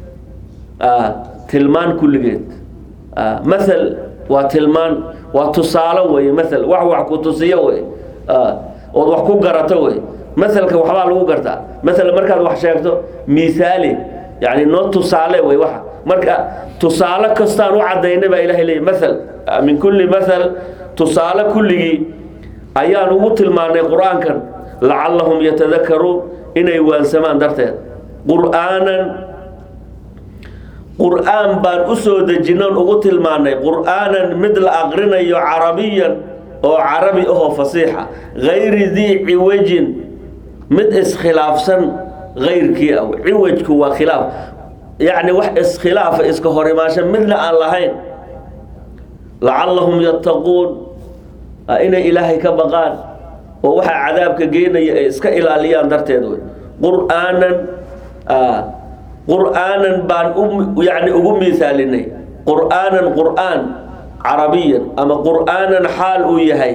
[SPEAKER 1] tilmaan kulligeed maal waa tilmaan waa tusaalo wey maal wax wax ku tusiyo wey ood wax ku garato wey maalka waxbaa lagu gartaa maala markaad wax sheegto miaali yani noo tusaale wey waa marka tusaale kastaan u cadaynay baa ilahay leey maal min kulli maal tusaale kulligii ayaan ugu tilmaanay qur-aankan lacallahum yatadakaruun inay waansamaan darteed qur'aanan qur'aan baan u soo dejinon ugu tilmaanay qur'aanan mid la aqrinayo carabiyan oo carabi ahoo fasiixa gayri dii ciwajin mid iskhilaafsan gayrkii ah ciwajku waa khilaaf yacni wax iskhilaafa iska horimaasho midna aan lahayn lacallahum yattaquun inay ilaahay ka baqaan oo waxaa cadaabka geenaya ay iska ilaaliyaan darteed wey qur'aanan qur'aanan baan yani ugu miisaalinay qur'aanan qur'aan carabiyan ama qur'aanan xaal uu yahay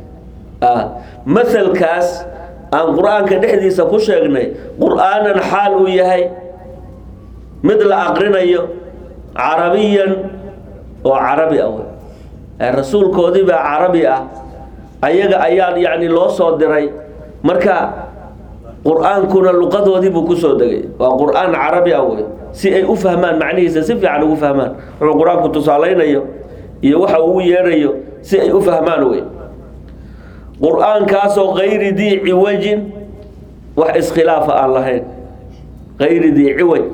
[SPEAKER 1] masalkaas aan qur'aanka dhexdiisa ku sheegnay qur'aanan xaal uu yahay mid la aqrinayo carabiyan oo carabi ah wey rasuulkoodii baa carabi ah ayaga ayaan yani loo soo diray marka qur-aankuna luqadoodii buu kusoo degay waa qur-aan carabi ah wey si ay u fahmaan macnihiisa si fiican ugu fahmaan wuxuu qur-aanku tusaalaynayo iyo waxa ugu yeedhayo si ay u fahmaan wey qur-aankaasoo kayri dii ciwajin wax iskhilaafa aan lahayn kayri dii ciwaj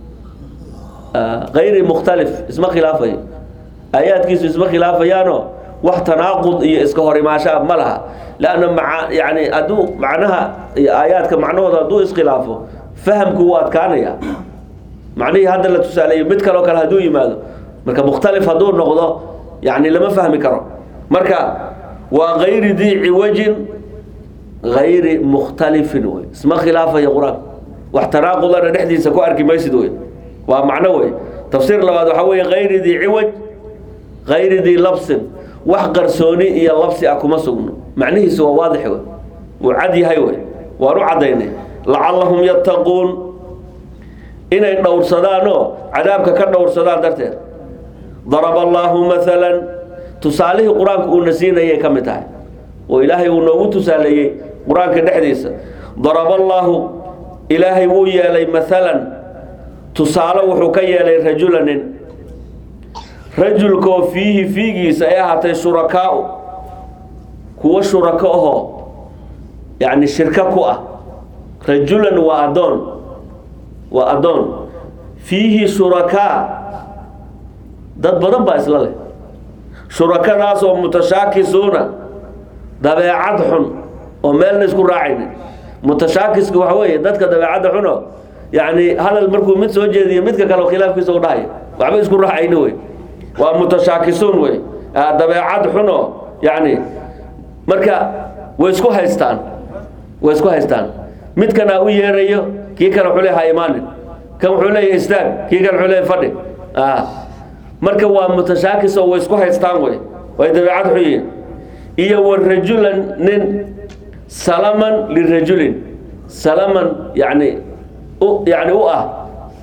[SPEAKER 1] kayri mukhtalif isma khilaafayo aayaadkiisu isma khilaafayaano wax tanaaqud iyo iska hor imaashaa ma laha lanna maa yani hadduu macnaha iyo aayaadka macnahooda hadduu iskhilaafo fahamku wuu adkaanaya macnihii hadda la tusaaleeyo mid kaloo kale hadduu yimaado marka mukhtalif hadduu noqdo yani lama fahmi karo marka waa kayri dii ciwajin kayri mukhtalifin wey isma khilaafayo qur-aan wax tanaaqudana dhexdiisa ku arki maysid wey waa macno wey tafsiir labaad waxaa weeye kayri dii ciwaj kayri dii labsin wax qarsooni iyo labsi ah kuma sugno macnihiisu waa waadix wey wuu cad yahay wey waan u caddaynay lacallahum yattaquun inay dhowrsadaanoo cadaabka ka dhowrsadaan darteed daraba allaahu maalan tusaalihii qur-aanku uuna siinayay ka mid tahay oo ilaahay uu noogu tusaaleeyey qur-aanka dhexdiisa daraba allaahu ilaahay wuu yeelay maalan tusaale wuxuu ka yeelay rajula nin rajulkoo fiihi fiigiisa ay ahaatay shurakaau kuwo shurako ahoo yacni shirko ku ah rajulan waa addoon waa addoon fiihi shurakaa dad badan baa isla leh shurakadaasoo mutashaakisuuna dabeecad xun oo meelna isku raacaynin mutashaakiska waxa weeye dadka dabeecadda xuno yacni hadal markuu mid soo jeediyo midka kale khilaafkiisa u dhahayo waxba isku raacayni wey waa mutashaakisuun wey dabeecad xuno yacni marka way isku haystaan way isku haystaan midkana u yeerayo kii kale wuxuu leeyahay ha imaanin kan wuxuu leeyahay istaag kii kale wuxuu leeyahay fadhi marka waa mutashaakis oo way isku haystaan wey way dabeecad xun yihiin iyo wa rajulan nin salaman lirajulin salaman yani u yani u ah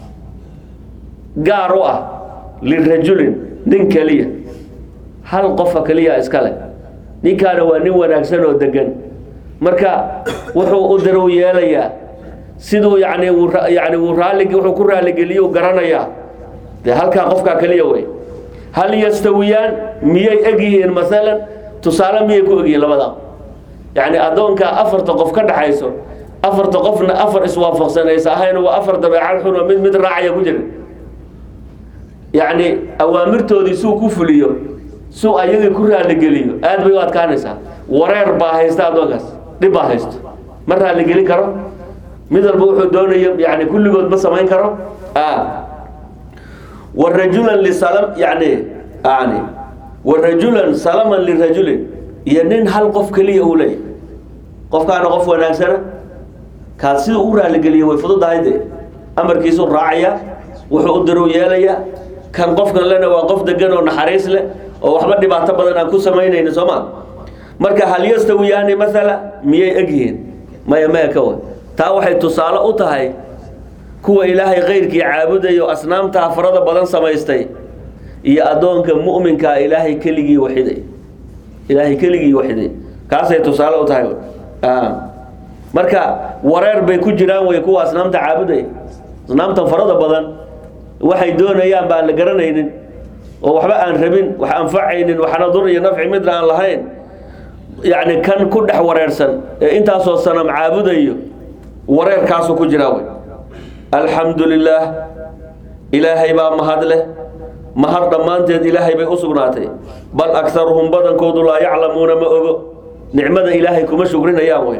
[SPEAKER 1] gaar u ah lirajulin nin keliya hal qofa keliya iskale ninkaana waa nin wanaagsan oo degan marka wuxuu u darow yeelayaa siduu yani yani uu raallig wuxuu ku raalligeliyo garanayaa dee halkaa qofkaa keliya wey hal yastawiyaan miyay eg yihiin maalan tusaale miyay ku egyihiin labada yacni addoonkaa afarta qof ka dhaxayso afarta qofna afar iswaafaqsanaysa ahayn waa afar dabeecad xun oo mid mid raacaya ku jira yacni awaamirtoodii suu ku fuliyo suu ayagii ku raalligeliyo aad bay u adkaanaysaa wareer baa haysta addoonkaas dhib baa haysto ma raalligelin karo mid walba wuxuu doonayo yani kulligood ma samayn karo warajulan lisalam yani yani warajulan salaman lirajulin iyo nin hal qof keliya uu leeyahy qofkaana qof wanaagsana kaas siduu u raaligeliya way fududahay dee amarkiisuu raacaya wuxuu u diru yeelayaa kan qofkan lena waa qof degan oo naxariis leh oo waxba dhibaato badan aan ku samaynayni sooma marka hal yastawiyaani maala miyay egyihiin maya maya ka wa taa waxay tusaale u tahay kuwa ilaahay kayrkii caabudayo asnaamtaa farada badan samaystay iyo addoonka mu'minkaa ilaahay keligii waxiday ilaahay keligii waxiday kaasay tusaale u tahay marka wareer bay ku jiraan way kuwa asnaamta caabuday asnaamtan farada badan waxay doonayaan baan la garanaynin oo waxba aan rabin wax anfacaynin waxna dur iyo nafci midna aan lahayn yacni kan ku dhex wareersan ee intaasoo sanam caabudayo wareerkaasuu ku jiraa wey alxamdu lilaah ilaahay baa mahad leh mahad dhammaanteed ilaahay bay u sugnaatay bal akaruhum badankoodu laa yaclamuuna ma ogo nicmada ilaahay kuma shugrinayaan wey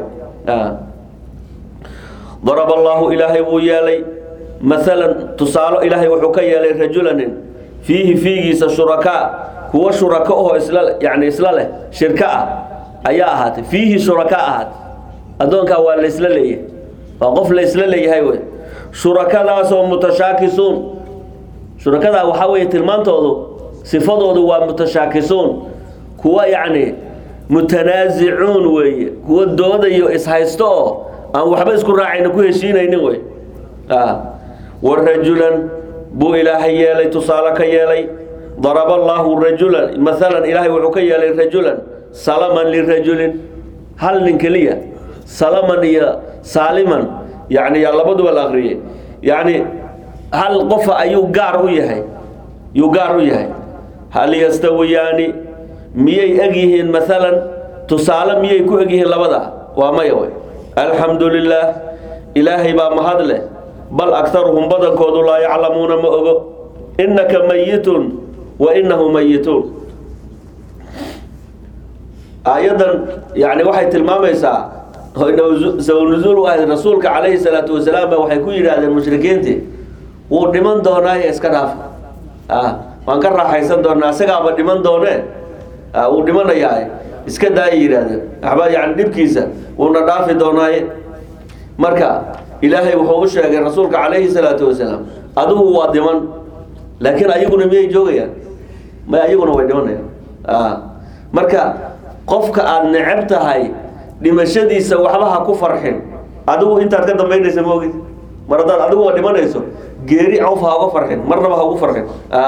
[SPEAKER 1] daraba allaahu ilaahay wuu yeelay maalan tusaalo ilaahay wuxuu ka yeelay rajulanin fiihi fiigiisa shurakaa kuwa shurako oo isla yani isla leh shirko ah ayaa ahaatay fiihi shuraka ahaatay addoonkaa waa laysla leeyahay waa qof laysla leeyahay wey shurakadaasoo mutashaakisuun shurakadaa waxaa weeye tilmaantoodu sifadoodu waa mutashaakisuun kuwa yacni mutanaasicuun weeye kuwa doodayo ishaysto oo aan waxba isku raacayna ku heshiinaynin wey warajulan buu ilaahay yeelay tusaale ka yeelay daraba allaahu rajulan maalan ilaahay wuxuu ka yeelay rajulan salaman lirajulin hal nin keliya salaman iyo saaliman yani yaa labaduba la akriyey yani hal qofa ayuu gaar u yahay yuu gaar u yahay hal yastawiyaani miyay eg yihiin maalan tusaale miyay ku eg yihiin labada waa maya wey alxamdu lilaah ilaahay baa mahad leh bal akaruhum badankoodu laa yaclamuuna ma ogo innaka mayitun wa inahu mayituun aayaddan yani waxay tilmaamaysaa sabanuzuul u ahayd rasuulka calayhi salaatu wasalaam ba waxay ku yidhaahdeen mushrikiintii wuu dhiman doonaaye iska dhaaf waan ka raaxaysan doonaa isagaaba dhiman doonee wuu dhimanayaa iska daayay yidhaahdeen waxba yani dhibkiisa wuuna dhaafi doonaaye marka ilaahay wuxuu u sheegay rasuulka calayhi salaatu wasalaam adigu waa dhiman laakiin ayaguna miyay joogayaan may ayaguna way dhimanayaan marka qofka aada neceb tahay dhimashadiisa waxba ha ku farxin adigu intaad ka dambaynaysa ma ogid mar haddaad adigu waa dhimanayso geeri cawf ha uga farxin marnaba ha ugu farxin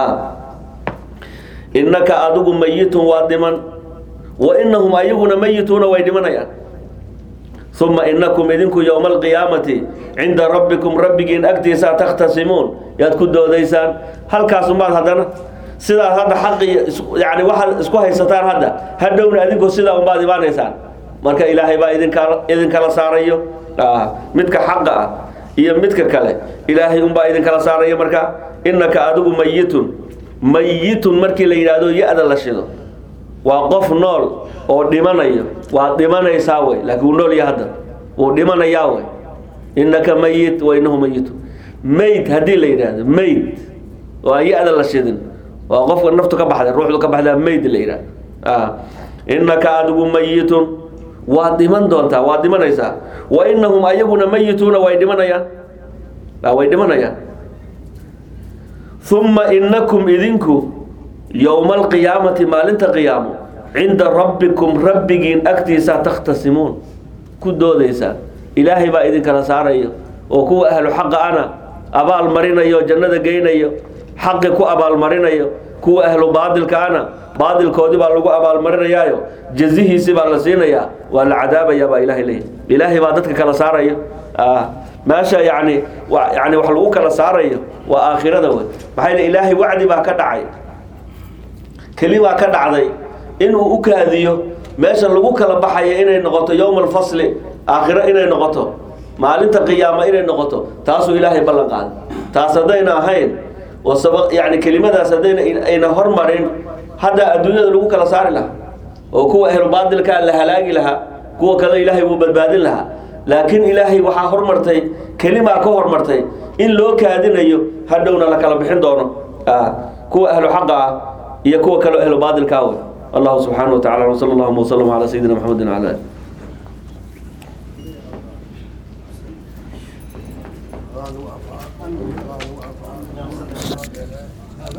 [SPEAKER 1] innaka adigu mayitun waa dhiman wa inahum ayaguna mayituuna way dhimanayaan uma inakum idinku yowma alqiyaamati cinda rabbikum rabbigiin agtiisa takhtasimuun yaad ku doodaysaan halkaasumaad haddana sidaad hadda xaqi yani waxaad isku haysataan hadda hadhowna adinku sidaa unbaad imaanaysaan marka ilaahay baa idinkala idinkala saarayo midka xaqa ah iyo midka kale ilaahay unbaa idinkala saarayo marka innaka adigu mayitun mayitun markii la yidhaahdo ya-da la shido waa qof nool oo dhimanayo waad dhimanaysaa wey laakiin wuu nool ya hadda wuu dhimanayaa wey innaka mayit wa inahu mayitun mayd haddii la yidhaahdo mayd waa ya-da la shidin waa qofka naftu ka baxday ruuxdu ka baxdaa mayd la yidhahdo innaka adigu mayitun waad dhiman doontaa waad dhimanaysaa wa inahum ayaguna mayituuna way dhimanayaan way dhimanayaan uma inakum idinku yowma alqiyaamati maalinta qiyaamo cinda rabbikum rabbigiin agtiisa takhtasimuun ku doodaysaan ilaahay baa idinkala saarayo oo kuwa ahlu xaqa ana abaal marinayo jannada geynayo xaqi ku abaalmarinayo kuwa ahlu baadilka ana baadilkoodii baa lagu abaalmarinayaayo jazihiisii baa la siinayaa waa la cadaabaya baa ilahay leeyahy ilaahay baa dadka kala saarayo meesha yani yani wax lagu kala saarayo waa aakhirada wey maxaa yl ilaahay wacdi baa ka dhacay keli baa ka dhacday inuu u kaadiyo meesha lagu kala baxaya inay noqoto yowma alfasli aakhiro inay noqoto maalinta qiyaama inay noqoto taasuu ilaahay ballan qaaday taas haddayna ahayn oo saba yani kelimadaas haddayna ayna hormarin hadda adduunyada lagu kala saari lahaa oo kuwa ahlu baadilkaa la halaagi lahaa kuwa kale ilaahay wuu badbaadin lahaa laakiin ilaahay waxaa hormartay kelimaa ka hormartay in loo kaadinayo hadhowna la kala bixin doono kuwa ahlu xaqa ah iyo kuwa kaleo ahlu baadilka ah wey allahu subxaana wa tacala wsala allahuma waslama calaa sayidina maxamedin wala ali
[SPEAKER 2] قالوا أطعنا قالوا أطعنا